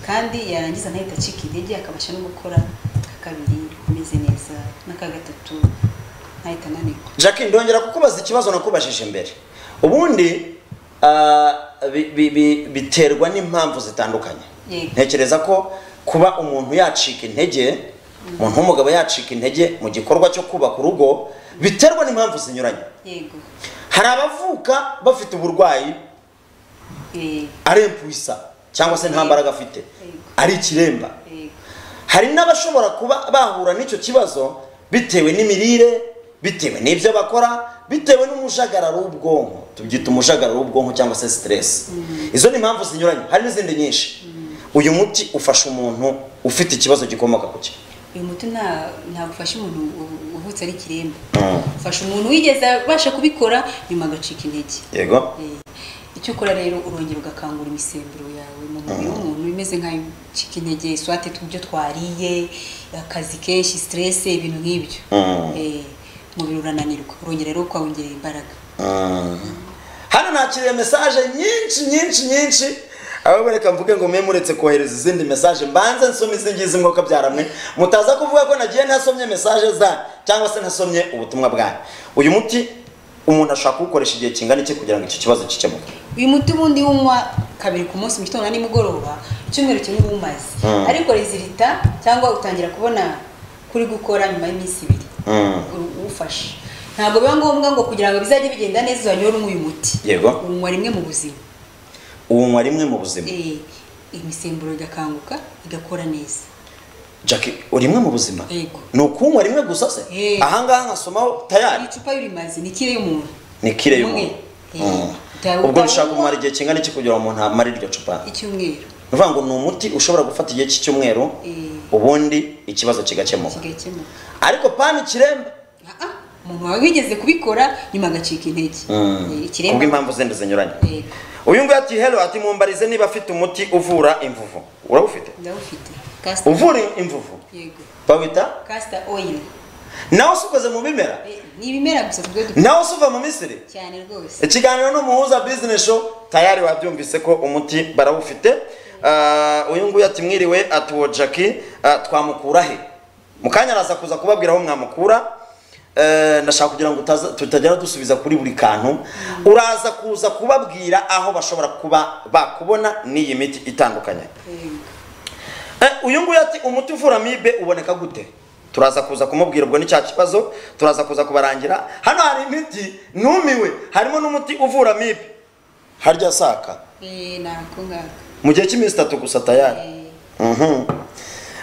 kandi yarangiza ntahita acika intege akabasha no gukora aka kabiri ameze neza n'aka gatatu ntahita ananirwa jackie ndongera kukubaza ikibazo nakubajije mbere ubundi ah, bi- bi- bi- biterwa n'impamvu zitandukanye Yego. ntekereza ko kuba umuntu yacika intege umuntu w'umugabo yacika intege mu gikorwa cyo kubaka urugo biterwa n'impamvu zinyuranye yego hari abavuka bafite uburwayi Eh, ari impwisa cyangwa se nta mbaraga afite Yego. ari ikiremba yego hari n'abashobora kuba bahura n'icyo kibazo bitewe n'imirire bitewe n'ibyo bakora bitewe n'umujagararo w'ubwonko tubyita umujagararo w'ubwonko cyangwa se siteresi izo ni impamvu zinyuranye hari n'izindi nyinshi uyu muti ufasha umuntu ufite ikibazo gikomoka ku ki uyu muti nta ntabwo ufasha umuntu u- uvutse ari ikiremba ufasha umuntu wigeze abasha kubikora nyuma agacika intege yego Eh, icyo ukora rero urongera ugakangura imisemburo yawe mu mubiri w'umuntu imeze nk'ayicika intege swate tubyo twariye akazi kenshi stress ibintu nk'ibyo Mm. Eh, umubiri urananirwa urongera rero ukawongerera imbaraga hano nakiriye mesaje nyinshi nyinshi nyinshi ahubwo reka mvuge ngo mwe uretse kohereza izindi mesaje mbanze nsome izi ngizi mwuka byaramwe mutaza kuvuga ko nagiye ntasomye mesaje zanyu cyangwa se ntasomye ubutumwa bwanyu uyu muti umuntu ashobora kuwukoresha igihe kingana iki kugira ngo icyo kibazo gikemuke uyu muti ubundi unywa kabiri ku munsi mu gitondo na nimugoroba icyumweru kimwe uba umaze Mm. ariko rezilita cyangwa utangira kubona kuri gukora nyuma y'iminsi ibiri Mm. ufashe ntabwo biba ngombwa ngo kugira ngo bizajye bigenda neza uzajya unywa uyu muti Yego. unywa rimwe mu buzima uwunywa rimwe mu buzima Eh, imisemburo igakanguka igakora neza jackie urimwe mu buzima Yego. ni ukuwunywa rimwe gusa se Eh. ahangaha nkasomaho tayari iri cupa y'urimazi ni ikire y'umuntu ni kire Umwe. y'umuntu Eh, Mm. uta- ubwo nishaka utawunywa kumara igihe kingana iki kugira ngo umuntu amare iryo cupa icyumweru ni ukuvuga ngo ni umuti ushobora gufata igihe cy'icyumweru Eh. ubundi ikibazo kigakemuka kigakemuka ariko pani kiremba Ah, ah, umuntu wawe wigeze kubikora nyuma agacika intege Eh, kubwo ikiremba impamvu zindi zinyuranye Yego. uyu nguyu ati hero ati mumbarize niba afite umuti uvura imvuvu urawufite ndawufite Castor- uvura imvuvu yego bawita castor oil nawe si ukoze mu bimera Eh, ni ibimera gusa tubwo du- nawe si uva mu misiri cyane rwose ikiganiro ni umuhuza business show tayari wabyumvise ko umuti barawufite Ah, uyu nguyu ati mwiriwe ati uwo jackie ah, twamukura he mu kanya araza kuza kubabwira aho mwamukura Eh, ndashaka kugira ngo utaza- tutajya dusubiza kuri buri kantu uraza kuza kubabwira aho bashobora kuba bakubona n'iyi miti itandukanye Eh, uyu nguyu ati umuti uvura amibe uboneka gute turaza kuza kumubwira ubwo ni cya kibazo turaza kuza kubarangira hano hari imiti numiwe harimo n'umuti uvura amibe harya saka Eh, nako ngako mu gihe cy'iminsi itatu gusa tayari Eh, Mhm.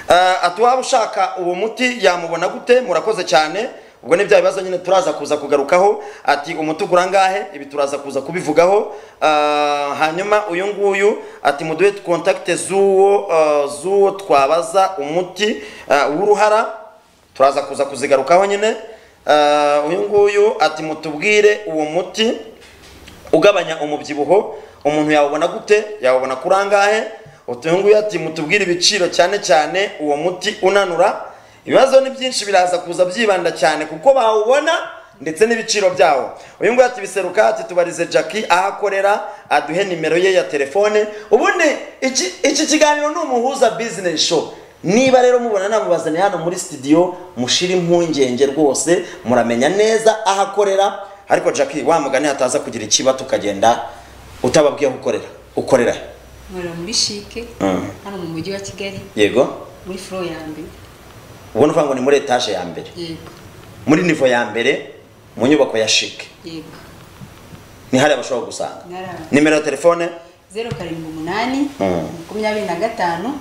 Eh, ati waba ushaka uwo muti yamubona gute murakoze cyane ubwo ni bya bibazo nyine turaza kuza kugarukaho ati umuti ugura angahe ibi turaza kuza kubivugaho Ah, hanyuma uyu nguyu ati muduhe kontakite z'uwo ah, z'uwo twabaza umuti ah, w'uruhara turaza kuza kuzigarukaho nyine Ah, uyu nguyu ati mutubwire uwo muti ugabanya umubyibuho umuntu yawubona gute yawubona kuri angahe uyu nguyu ati mutubwire ibiciro cyane cyane uwo muti unanura ibibazo ni byinshi biraza kuza byibanda cyane kuko bawubona ndetse n'ibiciro byawo uyu nguyu ati biseruka ati tubarize jackie aho akorera aduhe nimero ye ya telefone ubundi iki iki kiganiro ni umuhuza business show niba rero mubona namubazaniye hano muri studio mushire impungenge rwose muramenya neza aho akorera ariko jackie wa mugani hataza kugira ikiba tukagenda utababwiye aho ukorera ukorera he? nkorera muri shike Mm. hano mu mujyi wa kigali yego muri furo ya mbere ubwo ni ukuvuga ngo ni muri etaje ya mbere yego muri nivo ya mbere mu nyubako ya shike yego ni hariya bashobora gusanga Ni hariya. nimero ya telefone zeru karindwi umunani Mm. makumyabiri na gatanu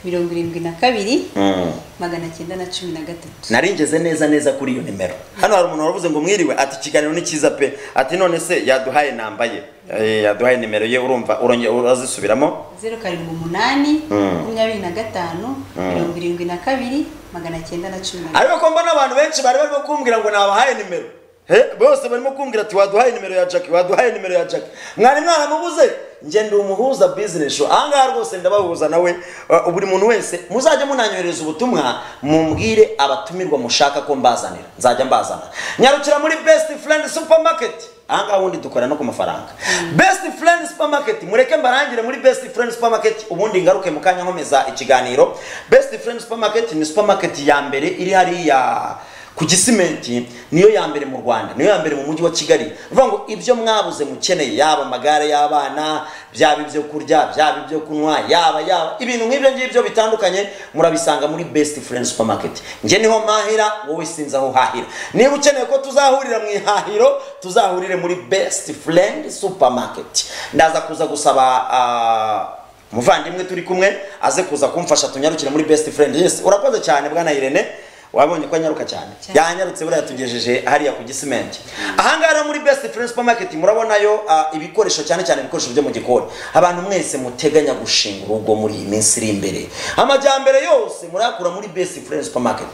mirongo irindwi na kabiri Mm. magana cyenda na cumi na gatatu naringeze neza neza kuri iyo nimero hano hari umuntu wavuze ngo mwiriwe ati ikiganiro ni cyiza pe ati none se yaduhaye namba ye Eh, yaduhaye nimero ye urumva urongera urazisubiramo zeru karindwi umunani Mm. makumyabiri na gatanu mirongo irindwi na kabiri magana cyenda na cumi na ariko ko mbona abantu benshi bari barimo kumbwira ngo nabahaye nimero He, bose barimo kumbwira ati waduhaye nimero ya jackie waduhaye nimero ya jackie mwari mwaramubuze njye ndi umuhuza business show ahangaha rwose ndabahuza nawe uh, buri muntu wese muzajya munanyohereza ubutumwa mumbwire abatumirwa mushaka ko mbazanira nzajya mbazana nyarukira muri best friend supermarket ahangaha ubundi dukora no ku mafaranga best friend supermarket mureke mbarangire muri best friend supermarket ubundi ngaruke mu kanya nkomeza ikiganiro best friend supermarket ni supermarket ya mbere iri hariya ku gisimenti niyo ya mbere mu rwanda niyo ya mbere mu mujyi wa kigali ni ukuvuga ngo ibyo mwabuze mukeneye yaba amagare y'abana byaba ibyo kurya byaba ibyo kunywa yaba yaba ibintu nk'ibyo ngibyo bitandukanye murabisanga muri best friend supermarket njye niho mpahira wowe sinzi aho uhahira niba ukeneye ko tuzahurira mu ihahiro tuzahurire muri best friend supermarket ndaza kuza gusaba ah, umuvandimwe turi kumwe aze kuza kumfasha tunyarukire muri best friend yes urakoze cyane bwana irene wabonye ko anyaruka cyane Cyane. yanyarutse buriya tugejeje hariya ku gisimenti ahangaha rero muri best friend supermarket murabonayo ah, ibikoresho cyane cyane ibikoresho byo mu gikoni abantu mwese muteganya gushinga urugo muri iyi minsi iri imbere amajyambere yose murayakura muri best friend supermarket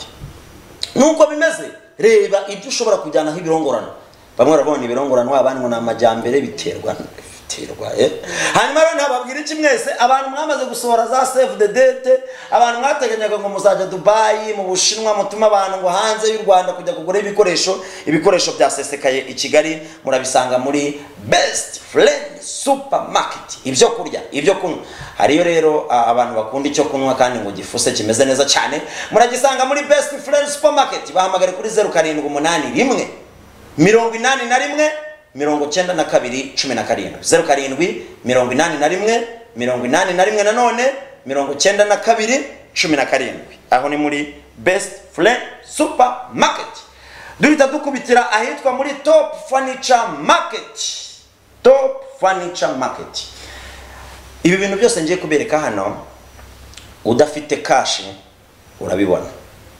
nuko bimeze reba ibyo ushobora kujyanaho ibirongorano bamwe barabona ibirongorano wabandi ngo ni amajyambere biterwa biterwa eh. hanyuma rero ntababwira iki mwese abantu mwamaze gusohora za save the date abantu mwateganyaga ngo muzajya dubayi mu bushinwa mutuma abantu ngo hanze y'u rwanda kujya kugura ibikoresho ibikoresho byasesekaye i kigali murabisanga muri best friend supermarket ibyo kurya ibyo kunywa hariyo rero ah, abantu bakunda icyo kunywa kandi ngo gifuse kimeze neza cyane muragisanga muri best friend supermarket bahamagare kuri zeru karindwi umunani rimwe mirongo inani na rimwe mirongo cyenda na kabiri cumi na karindwi zeru karindwi mirongo inani na rimwe mirongo inani na rimwe nanone mirongo cyenda na kabiri cumi na karindwi aho ni muri best friend supermarket duhita dukubitira ahitwa muri top furniture market top furniture market ibi bintu byose ngiye kubereka hano udafite kashi urabibona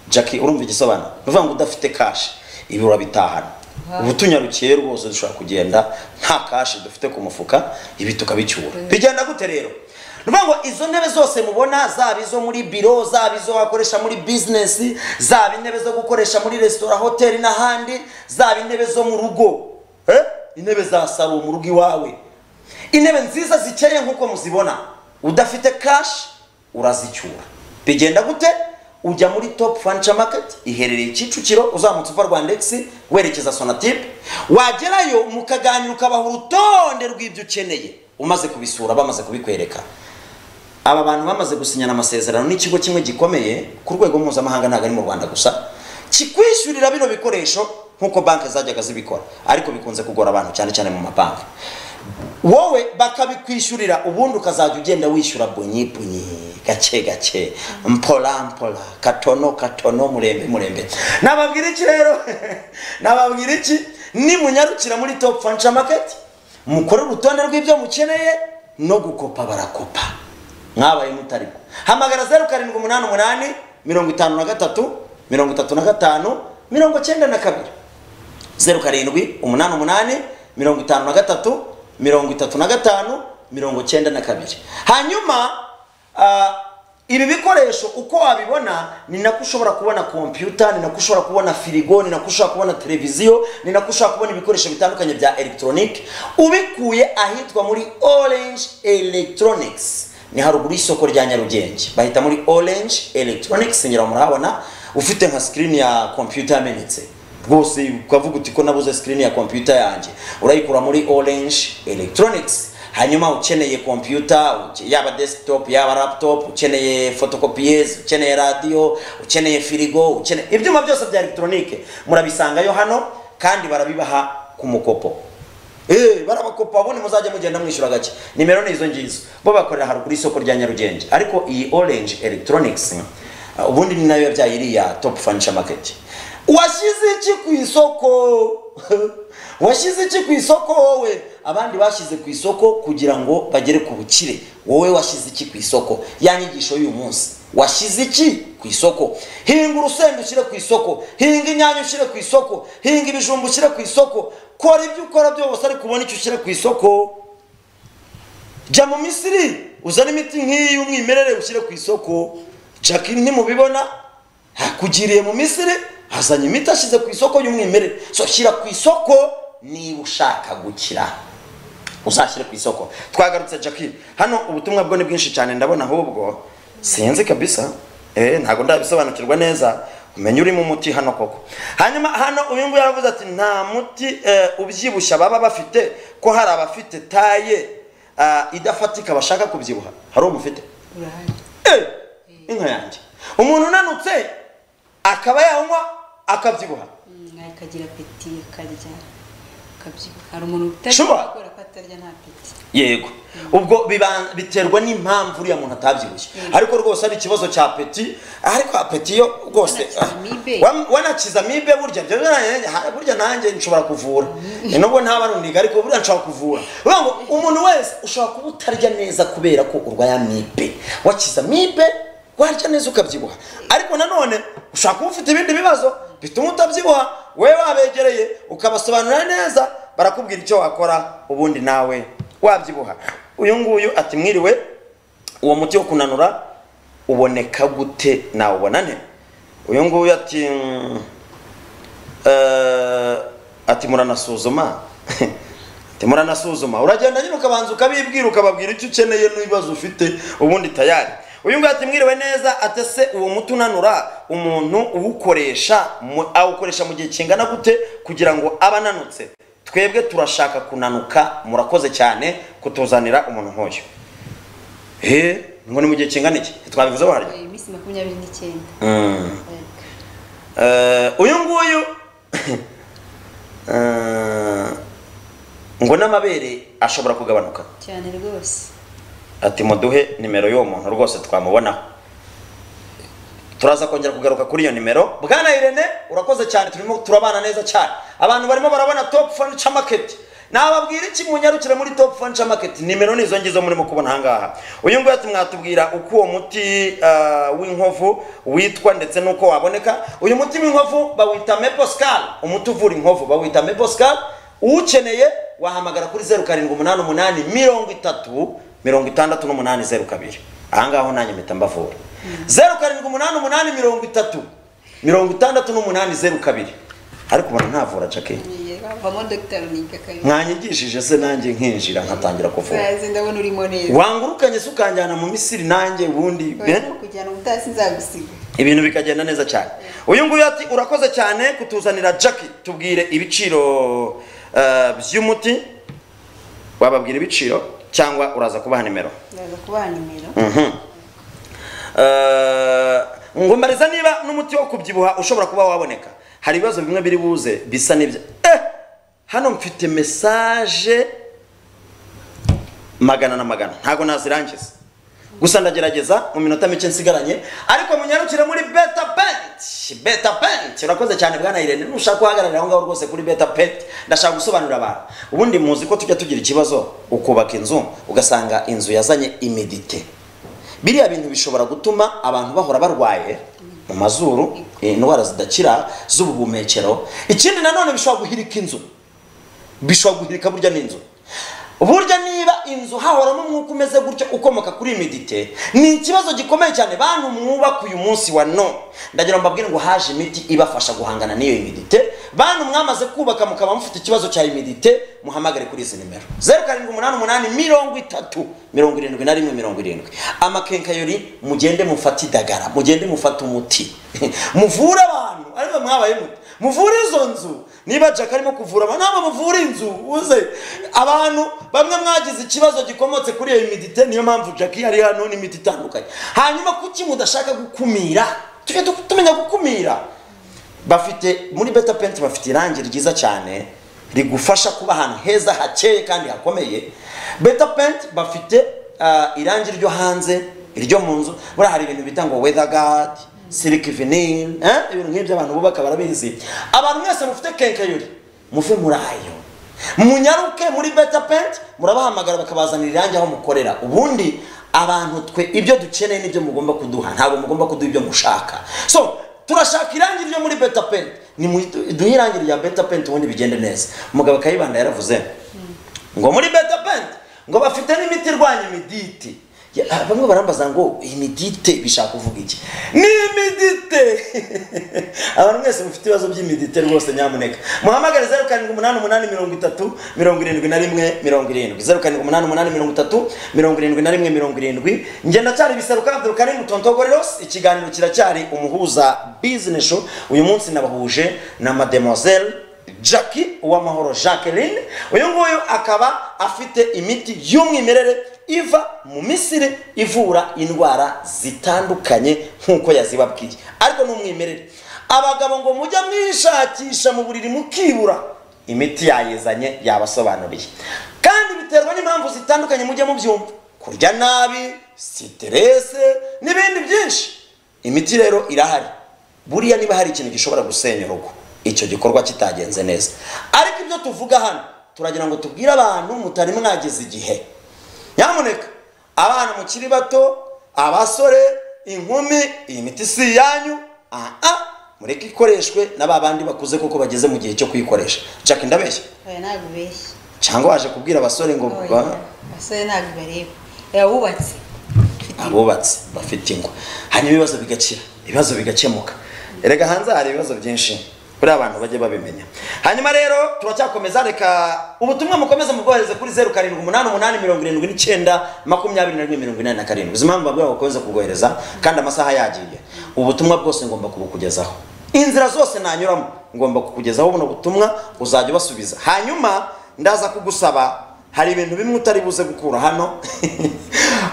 jackie urumva igisobanuro ni ukuvuga ngo udafite kashi ibi urabitahana ubu tunyarukiye rwose dushobora kugenda nta kashi dufite ku mufuka ibi tukabicyura bigenda gute rero ni ukuvuga ngo izo ntebe zose mubona zaba izo muri biro zaba izo wakoresha muri bizinesi zaba intebe zo gukoresha muri resitora hoteli n'ahandi zaba intebe zo mu rugo eh? intebe za salo mu rugo iwawe intebe nziza zikeye nk'uko muzibona udafite kashi urazicyura bigenda gute ujya muri top furniture market iherereye kicukiro uzamutse uva rwandex werekeza sonatip wagerayo mukaganira ukabaha urutonde rw'ibyo ukeneye umaze kubisura bamaze kubikwereka aba bantu bamaze gusinyana amasezerano n'ikigo kimwe gikomeye ku rwego mpuzamahanga ntabwo ari mu rwanda gusa kikwishyurira bino bikoresho nk'uko banki zajyaga zibikora ariko bikunze kugora abantu cyane cyane mu mabanki wowe bakabikwishyurira ubundi ukazajya ugenda wishyura bunyi bunyi gake gake mpola mpola katono katono murembe murembe nababwira iki rero nababwira iki nimunyarukira muri top fansha market mukore urutonde rw'ibyo mukeneye no gukopa barakopa mwabaye mutarimo hamagara zeru karindwi umunani umunani mirongo itanu na gatatu mirongo itatu na gatanu mirongo cyenda na kabiri zeru karindwi umunani umunani mirongo itanu na gatatu mirongo itatu na gatanu mirongo cyenda na kabiri hanyuma ah, ibi bikoresho uko wabibona ni nako ushobora kubona kompiyuta ni nako ushobora kubona firigo ni nako ushobora kubona televiziyo ni nako ushobora kubona ibikoresho bitandukanye bya elegitoronike ubikuye ahitwa muri orange electronics ni haruguru y'isoko rya nyarugenge bahita muri orange electronics ngira ngo murahabona ufite nka sikirini ya kompiyuta yamenetse rwose ukavuga uti ko nabuze screen ya computer yanjye urayikura muri orange electronics hanyuma ukeneye computer uke- yaba desktop yaba laptop ukeneye photocopies ukeneye radio ukeneye firigo ukeneye ibyuma byose bya electronique murabisangayo hano kandi barabibaha ku mukopo Eh, barabakopa bo muzajya mugenda mwishyura gake nimero ni izo ngizo bo bakorera haruguru y'isoko rya nyarugenge ariko iyi orange electronics uh, ubundi ni nayo yabyaye iriya top furniture market washyize iki ku isoko washyize iki ku isoko wowe abandi bashyize ku isoko kugira ngo bagere ku bukire wowe washyize iki ku isoko ya nyigisho y'uyu munsi washyize iki ku isoko hinga urusenda ushyire ku isoko hinga inyanya ushyire ku isoko hinga ibijumba ushyire ku isoko kora ibyo ukora byose ariko ubona icyo ushyira ku isoko jya mu misiri uzane imiti nk'iyi y'umwimerere ushyire ku isoko jack ntimubibona hakugiriye mu misiri azanye imiti ashyize ku isoko y'umwimerere so shyira ku isoko niba ushaka gukira uzashyire ku isoko twagarutse jack hano ubutumwa bwo ni bwinshi cyane ndabona ahubwo sinzi kabisa eh ntabwo ndabisobanukirwa neza umenya urimo umuti hano koko hanyuma hano uyu nguyu yaravuze ati nta muti eh, ubyibushya baba bafite ko hari abafite taye ah, idafatika bashaka kubyibuha hari umufite urahari Eh, inka yanjye umuntu unanutse akaba yanywa akabyibuha Mm, akagira peti akarya akabyibuha hari umuntu Shuba. utabikora ko atarya nta peti yego ubwo biban- biterwa n'impamvu uriya muntu atabyibushye ariko rwose ari ikibazo cya peti ariko apeti yo rwose Wanakiza amibe. Wan- wanakiza amibe burya byo byo- ha- burya nanjye nshobora kuvura Eh, nubwo ntaba ari uniga ariko burya nshobora kuvura uvuga ngo umuntu wese ushobora kuba utarya neza kubera ko urwaye amibe wakiza amibe warya neza ukabyibuha ariko nanone ushobora kuba ufite ibindi bibazo bituma utabyibuha wowe wabegereye ukabasobanurira neza barakubwira icyo wakora ubundi nawe wabyibuha uyu nguyu ati mwiriwe uwo muti wo kunanura uboneka gute nawubona nte uyu nguyu ati "Mm, eh, ati muranasuzuma ati muranasuzuma uragenda nyine ukabanza ukabibwira ukababwira icyo ukeneye n'ibibazo ufite ubundi tayari uyu nguyu ati mwiriwe neza ate se uwo muti unanura umuntu uwukoresha mu- awukoresha mu gihe kingana gute kugira ngo abe ananutse twebwe turashaka kunanuka murakoze cyane kutuzanira umuntu nk'uyu he ngo ni mu gihe kingana iki twabivuze waryo Eh, iminsi makumyabiri n'icyenda Yego. Eh, uyu nguyu eh, ngo n'amabere ashobora kugabanuka cyane rwose ati muduhe nimero y'uwo muntu rwose twamubonaho turaza kongera kugaruka kuri iyo nimero bwana irene urakoze cyane turimo turabana neza cyane abantu barimo barabona top furniture market nababwira iki munyarukire muri top furniture market nimero ni izo ngizo murimo kubona ahangaha uyu nguyu ati mwatubwira uko uwo muti ah, w'inkovu witwa ndetse n'uko waboneka uyu muti w'inkovu bawita meposcal umuti uvura inkovu bawita meposcal uwukeneye wahamagara kuri zeru karindwi umunani umunani mirongo itatu mirongo itandatu n'umunani zeru kabiri ahangaha ho nanjye mpita mbavura zeru karindwi umunani umunani mirongo itatu mirongo itandatu n'umunani zeru kabiri ariko ubona ntavura jake Yego, avamo dogiteri uniga kabiri mwanyigishije se nanjye nkinjira nkatangira kuvura Uzaze, ndabona urimo neza wangurukanye se ukanjyana mu misiri nanjye ubundi eh? Urimo kujyana ubutasi nzagusiga ibintu bikagenda neza cyane uyu nguyu ati urakoze cyane kutuzanira jaki tubwire ibiciro eh, by'umuti wababwira ibiciro cyangwa uraza kubaha nimero ndaza kubaha nimero Mhm. Eh, ngo mbariza niba n'umuti wo kubyibuha ushobora kuba waboneka hari ibibazo bimwe biri buze bisa n'ibyo eh hano mfite mesaje magana na magana ntabwo nazirangiza gusa ndagerageza mu minota mike nsigaranye ariko munyarukire muri beta penti beta penti urakoze cyane bwana irene nushaka guhagararira aho ngaho rwose kuri beta penti ndashaka gusobanurira abantu ubundi muzi ko tujya tugira ikibazo ukubaka inzu ugasanga inzu yazanye imedite biriya bintu bishobora gutuma abantu bahora barwaye mu mazuru indwara zidakira z'ubuhumekero ikindi nanone bishobora guhirika inzu bishobora guhirika burya n'inzu burya niba inzu hahoramo umwuka umeze gutya ukomoka kuri medite ni ikibazo gikomeye cyane bantu mwubaka uyu munsi wa none ndagira ngo mbabwire ngo haje imiti ibafasha guhangana n'iyo medite bantu mwamaze kubaka mukaba mufite ikibazo cya medite muhamagare kuri izi nimero zeru karindwi umunani umunani mirongo itatu mirongo irindwi na rimwe mirongo irindwi amakenkayori mugende mufate idagara mugende mufate umuti muvure abantu ariko mwabaye muti muvure izo nzu niba jack arimo kuvura abantu ntabwo muvura inzu uze abantu bamwe mwagize ikibazo gikomotse kuri iyo midite niyo mpamvu jack yari hano n'imiti itandukanye hanyuma kuki mudashaka gukumira tujye tu- tumenya gukumira bafite muri beta penti bafite irangi ryiza cyane rigufasha kuba ahantu heza hakeye kandi hakomeye beta penti bafite ah, irangi ryo hanze iryo mu nzu buriya hari ibintu bita ngo weather guard silk vinyl eh? ibintu nk'ibyo abantu bubaka barabizi abantu mwese mufite kenkayori muve muri ayo munyaruke muri beta penti murabahamagara bakabazanira irangi aho mukorera ubundi abantu twe ibyo dukeneye nibyo mugomba kuduha ntabwo mugomba kuduha ibyo mushaka so turashaka irangi ryo muri beta penti ni mu- duhe irangi rya beta penti ubundi bigende neza umugabo kayibanda yaravuze ngo muri beta penti ngo bafite n'imiti irwanya imiditi Ya, ah, bamwe barambaza ngo imidite bishaka kuvuga iki ni imidite abantu mwese mufite ibibazo by'imidite rwose nyamuneka muhamagare zeru karindwi umunani umunani mirongo itatu mirongo irindwi na rimwe mirongo irindwi zeru karindwi umunani umunani mirongo itatu mirongo irindwi na rimwe mirongo irindwi njye ndacyari biseruka abdul karim tontogoreros ikiganiro kiracyari umuhuza business show uyu munsi nabahuje na mademoiselle Jackie Uwamahoro Jacqueline uyu nguyu akaba afite imiti y'umwimerere iva mu Misiri ivura indwara zitandukanye nk'uko yazibabwiye ariko ni umwimerere abagabo ngo mujya mwishakisha mu buriri mukibura imiti yayizanye yabasobanuriye kandi biterwa n'impamvu zitandukanye mujye mubyumva kurya nabi siterese n'ibindi byinshi imiti rero irahari buriya niba hari ikintu gishobora gusenya urugo icyo gikorwa kitagenze neza ariko ibyo tuvuga hano turagira ngo tubwire abantu mutari mwagize igihe nyamuneka abana mukiri bato abasore inkumi iyi miti si iyanyu aha mureke ikoreshwe na ba bandi bakuze kuko bageze mu gihe cyo kuyikoresha jack ndabeshya oya ntabwo ubeshya cyangwa waje kubwira abasore ngo oya ba- abasore ntabwo bareba yawubatse abubatse bafite ingwa hanyuma ibibazo bigakira ibibazo bigakemuka erega hanze hari ibibazo byinshi buriya abantu bajye babimenya hanyuma rero turacyakomeza reka ubutumwa mukomeze mubwohereze kuri zeru karindwi umunani umunani mirongo irindwi n'icyenda makumyabiri na rimwe mirongo inani na karindwi izi mpamvu babwira ngo bakomeze kubwohereza kandi amasaha yagiye ubutumwa bwose ngomba kubukugezaho inzira zose nanyuramo ngomba kukugezaho buno butumwa uzajya ubasubiza hanyuma ndaza kugusaba hari ibintu bimwe utari buze gukura hano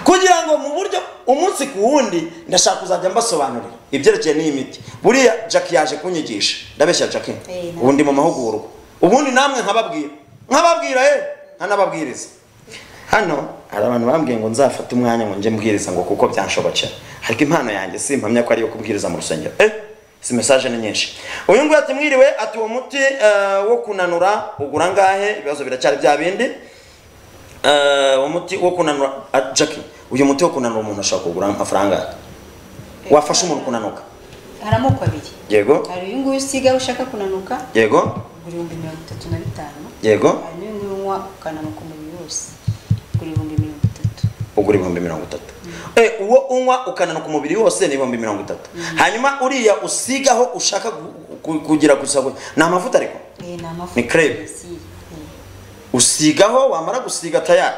kugira ngo mu buryo umunsi ku wundi ndashaka kuzajya mbasobanurira ibyerekeye n'iyi miti buriya jack yaje kunyigisha ndabeshya jack Eh, na- ubundi mu mahugurwa ubundi namwe nkababwira nkababwira eh nkanababwiriza hano hari abantu bambwiye ngo nzafate umwanya ngo njye mbwiriza ngo kuko byanshobokera ariko impano yanjye si impamya ko ariyo kubwiriza mu rusengero eh si mesaje ni nyinshi uyu nguyu ati mwiriwe ati uwo muti eh, wo kunanura ugura angahe ibibazo biracyari bya bindi Eh, uwo muti wo kunanura ah, Jackie uyu muti wo kunanura umuntu ashobora kugura amafaranga angahe? wafasha umuntu kunanuka hari amoko abiri yego hari uyu nguyu usiga ushaka kunanuka yego ugura ibihumbi mirongo itatu na bitanu yego hari n'uyu nguyu unywa ukananuka umubiri wose ugura ibihumbi mirongo itatu ugura ibihumbi mirongo itatu Eh, uwo unywa ukananuka umubiri wose ni ibihumbi mirongo itatu hanyuma uriya usigaho ushaka gu- gu- kugira gusa gu- ni amavuta ariko Eh, ni amafu Ni creme. Si, eh. usigaho wamara gusiga tayari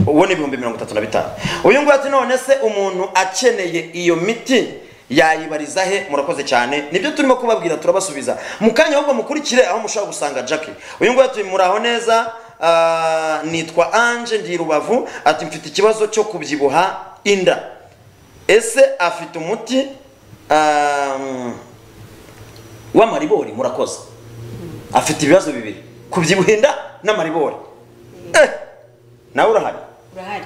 uwo ni ibihumbi mirongo itatu na bitanu uyu nguyu ati none se umuntu akeneye iyo miti yayibariza he murakoze cyane nibyo turimo kubabwira turabasubiza mu kanya ahubwo mukurikire aho mushobora gusanga jackie uyu nguyu ati muraho neza ah, nitwa anje ndi i rubavu ati mfite ikibazo cyo kubyibuha inda ese afite umuti ah, w'amaribori murakoze afite ibibazo bibiri kubyibuha inda n'amaribori Eh, nawe urahari urahari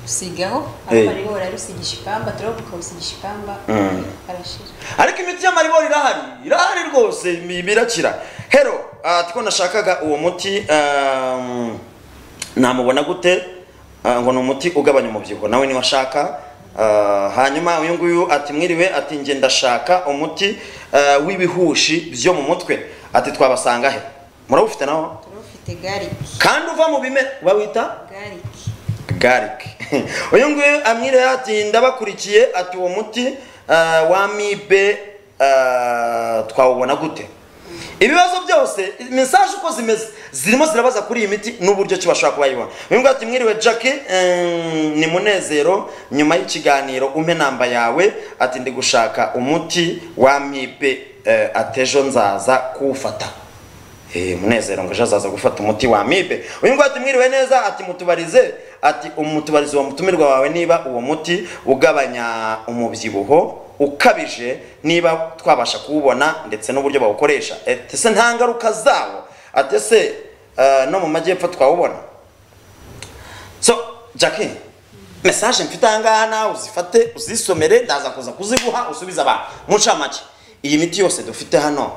usigaho Eh. ariko ariho urarusigisha ipamba turavuga ukawusigisha ipamba Mm. arashira ariko imiti y'amaribori irahari irahari rwose bi- birakira hero ah, tiko nashakaga uwo muti um, namubona gute Ah, ngo ni umuti ugabanya umubyibuho nawe niba ashaka Ah, hanyuma uyu nguyu ati mwiriwe ati nge ndashaka umuti ah, w'ibihushi byo mu mutwe ati twabasanga he murawufite naho turafite gariki kandi uva mu bimera uba wita gariki garlic uyu nguyu amwire ati ndabakurikiye ati uwo muti ah, wa mibe ah, twawubona gute ibibazo byose mesaje uko zimeze zirimo zirabaza kuri iyi miti n'uburyo ki bashobora kuba yibona uyu nguyu ati mwiriwe jackie eh, ni munezero nyuma y'ikiganiro umpe namba yawe ati ndi gushaka umuti wa mibe eh, ati ejo nzaza kuwufata Eh, munezero ngo ejo azaza gufata umuti wa amibe uyu nguyu ati mwiriwe neza ati mutubarize ati umutubarize uwo mutumirwa wawe niba uwo muti ugabanya umubyibuho ukabije niba twabasha kuwubona ndetse n'uburyo bawukoresha ati se nta ngaruka zawo ati ese eh, no mu majyepfo twawubona so jackie mesaje mfite ahangaha nawe uzifate uzisomere ndaza kuza kuziguha usubize abantu muncamake iyi miti yose dufite hano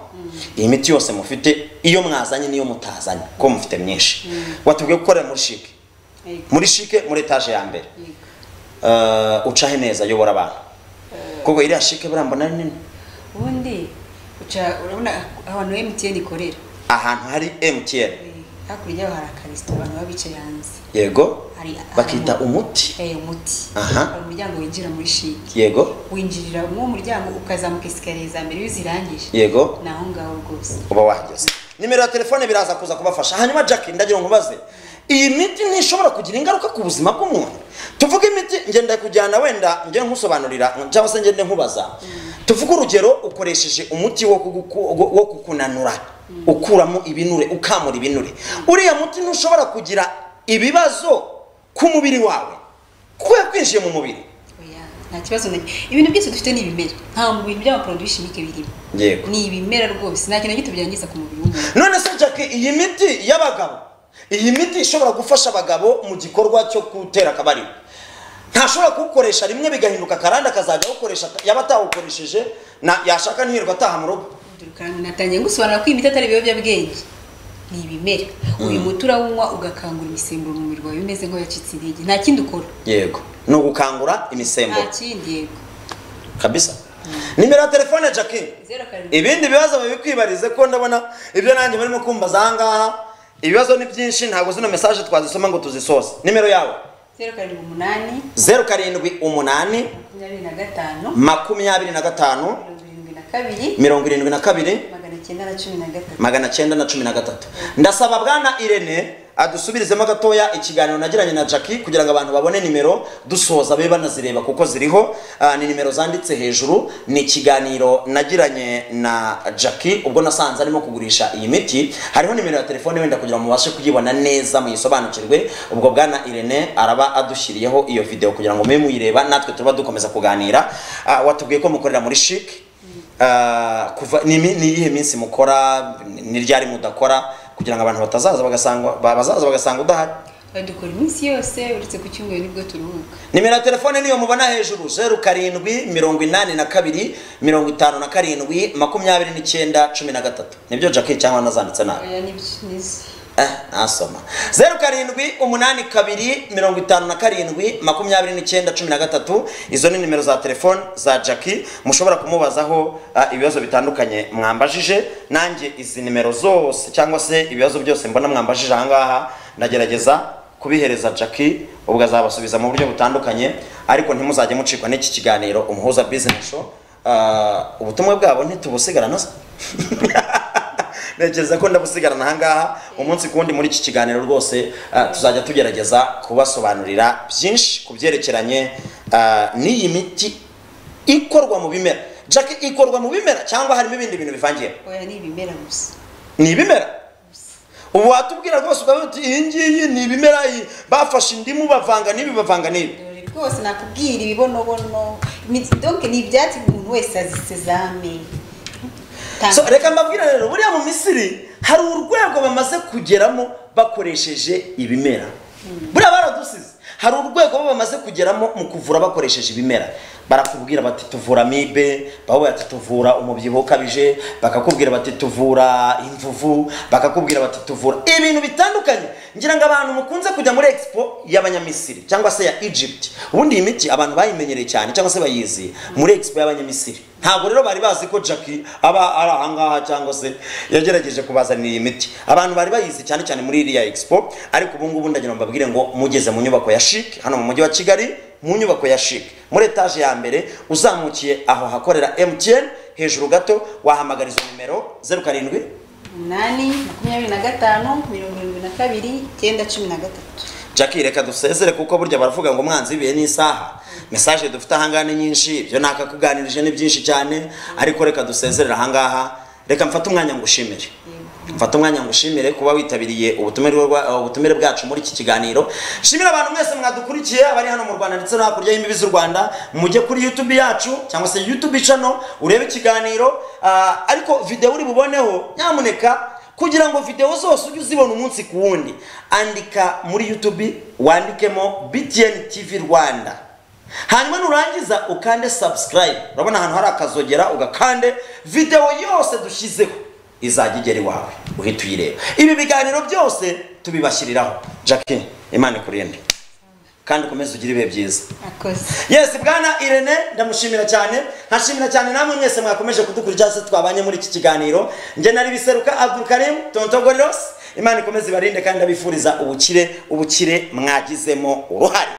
iyi miti yose mufite iyo mwazanye n'iyo mutazanye ko mufite myinshi watubwiye gukorera muri shike yego muri shike muri etaje ya mbere yego Eh, ucahe neza yobora abantu kuko iriya shike buriya mbona ari nini ubundi uca urabona ahantu emutiyeni ikorera ahantu hari mtn Eh, hakurya yaho hari akaresitora abantu baba bicaye hanze yego hari bakita hari- umuti Eh, umuti Aha. hari umuryango winjira muri shiki yego winjirira muri uwo muryango ukazamuka esikariye za mbere iyo uzirangije yego ni aho ngaho rwose uba wahageze nimero ya telefone biraza kuza kubafasha hanyuma jack ndagira ngo nkubaze iyi miti ntishobora kugira ingaruka ku buzima bw'umuntu tuvuge imiti ngenda kujyana wenda nge nkusobanurira cyangwa se ngende nkubaza tuvuge urugero ukoresheje umuti wo kuguku- wo kukunanura ukuramo ibinure ukamura ibinure uriya muti ntushobora kugira ibibazo ku mubiri wawe kubera kwinjiye mu mubiri Oya, nta kibazo na ibintu byose dufite ni ibimera nta mu bintu by'amaporoduwi shimike birimo yego ni ibimera rwose nta kintu na gito byangiza ku mubiri w'umuntu none se jack iyi miti y'abagabo iyi miti ishobora gufasha abagabo mu gikorwa cyo gutera akabariro ntashobora kuwukoresha rimwe bigahinduka akarande akazajya awukoresha yaba atawukoresheje na yashaka ntiyirirwa ataha mu rugo Dore kandi natangiye gusobanura ko imiti atari ibiyobyabwenge ni ibimera uyu muti urawunywa ugakangura imisemburo mu mubiri wawe umeze nk'uwacitse intege nta kindi ukora yego ni ugukangura nta imisemburo kindi yego kabisa nimero ya telefone jackie zeru karindwi ibindi bibazo bibikwibarize ko ndabona ibyo nanjye barimo kumbaza ahangaha ibibazo ni byinshi ntabwo zino mesaje twazisoma ngo tuzisoze nimero yawe zeru karindwi umunani zeru karindwi umunani makumyabiri na gatanu makumyabiri na gatanu mirongo irindwi na kabiri mirongo irindwi na kabiri magana cyenda na cumi na gatatu magana cyenda na cumi na gatatu ndasaba bwana irene adusubirizemo gatoya ikiganiro nagiranye na jackie kugira ngo abantu babone nimero dusoza babe banazireba kuko ziriho Ah, ni nimero zanditse hejuru ni ikiganiro nagiranye na jackie ubwo nasanze arimo kugurisha iyi miti hariho nimero ya telefone wenda kugira ngo mubashe kuyibona neza muyisobanukirwe ubwo bwana irene araba adushyiriyeho iyo video kugira ngo mube muyireba natwe tuba dukomeza kuganira Ah, watubwiye ko mukorera muri shike Ah, kuva ni imi- ni iyihe minsi mukora ni- ni ryari mudakora kugira ngo abantu batazaza bagasanga ba- bazaza bagasanga udahari dukora iminsi yose uretse ku cyumweru nibwo turuhuka nimero ya telefone niyo mubona hejuru zeru karindwi mirongo inani na kabiri mirongo itanu na karindwi makumyabiri n'icyenda cumi na gatatu nibyo jackie cyangwa nazanditse nabi oya nibyo nizo Eh, nasoma zeru karindwi umunani kabiri mirongo itanu na karindwi makumyabiri n'icyenda cumi na gatatu izo ni nimero za telefone za jackie mushobora kumubazaho ah, ibibazo bitandukanye mwambajije nanjye izi nimero zose cyangwa se ibibazo byose mbona mwambajije ahangaha ndagerageza kubihereza jackie ubwo azabasubiza mu buryo butandukanye ariko ntimuzajye mucikwa n'iki kiganiro umuhuza business show Ah, ubutumwa bwabo ntitubusigara nazo ntekereza ko ndabusigarana ahangaha umunsi ku wundi muri iki kiganiro rwose ah, tuzajya tugerageza kubasobanurira byinshi ku byerekeranye ah, n'iyi miti ikorwa mu bimera jack ikorwa mu bimera cyangwa harimo ibindi bintu bivangiye oya ni ibimera gusa ni ibimera ubu watubwira rwose ukavuga uti iyi ngiyi ni ibimera iyi bafashe indimu bavanga n'ibi bavanga n'ibi dore rwose nakubwira ibibonobono imiti- donc ni ibyatsi umuntu wese azisezame So, reka mbabwire rero buriya mu misiri hari urwego bamaze kugeramo bakoresheje ibimera buriya baradusize hari urwego bo bamaze kugeramo mu kuvura bakoresheje ibimera barakubwira bati tuvura amibe bakubwira bati tuvura umubyibuho ukabije bakakubwira bati tuvura imvuvu bakakubwira bati tuvura ibintu bitandukanye ngira ngo abantu mukunze kujya muri expo y'abanyamisiri cyangwa se ya egypt ubundi iyi miti abantu bayimenyereye cyane cyangwa se bayizi muri expo y'abanyamisiri ntabwo rero bari bazi ko jackie aba ari ahangaha cyangwa se yagerageje kubazanira iyi miti abantu bari bayizi cyane cyane muri iriya expo ariko ubu ngubu ndagira ngo mbabwire ngo mugeze mu nyubako ya chic hano mu mujyi wa kigali mu nyubako ya chic muri etaje ya mbere uzamukiye aho hakorera mtn hejuru gato wahamagara izo nimero zeru karindwi umunani makumyabiri na gatanu mirongo irindwi na kabiri icyenda cumi na gatatu jackie reka dusezere kuko burya baravuga ngo umwanzi w'ibihe n'isaha mesaje dufite ahangaha ni nyinshi ibyo nakakuganirije ni byinshi cyane ariko reka dusezerere ahangaha reka mfate umwanya ngushimire mfate umwanya ngushimire kuba witabiriye ubutumire bwa- ubutumire bwacu muri iki kiganiro shimira abantu mwese mwadukurikiye abari hano mu rwanda ndetse no hakurya y'imbibi z'u rwanda mujye kuri youtube yacu cyangwa se youtube channel urebe ikiganiro ah, ariko videwo uri buboneho nyamuneka kugira ngo videwo zose ujye uzibona umunsi ku wundi andika muri youtube wandikemo btn tv rwanda hanyuma nurangiza ukande subscribe urabona ahantu hari akazogera ugakande videwo yose dushyizeho izajya igera iwawe uhita uyireba ibi biganiro byose tubibashyiriraho jackie imana ikurinde kandi ukomeze ugire ibihe byiza akoze yes bwana irene ndamushimira cyane nkashimira cyane namwe mwese mwakomeje kudukurikira se twabanye muri iki kiganiro njye nari biseruka abdulkarim tontogoriros imana ikomeze ibarinde kandi ndabifuriza ubukire ubukire mwagizemo uruhare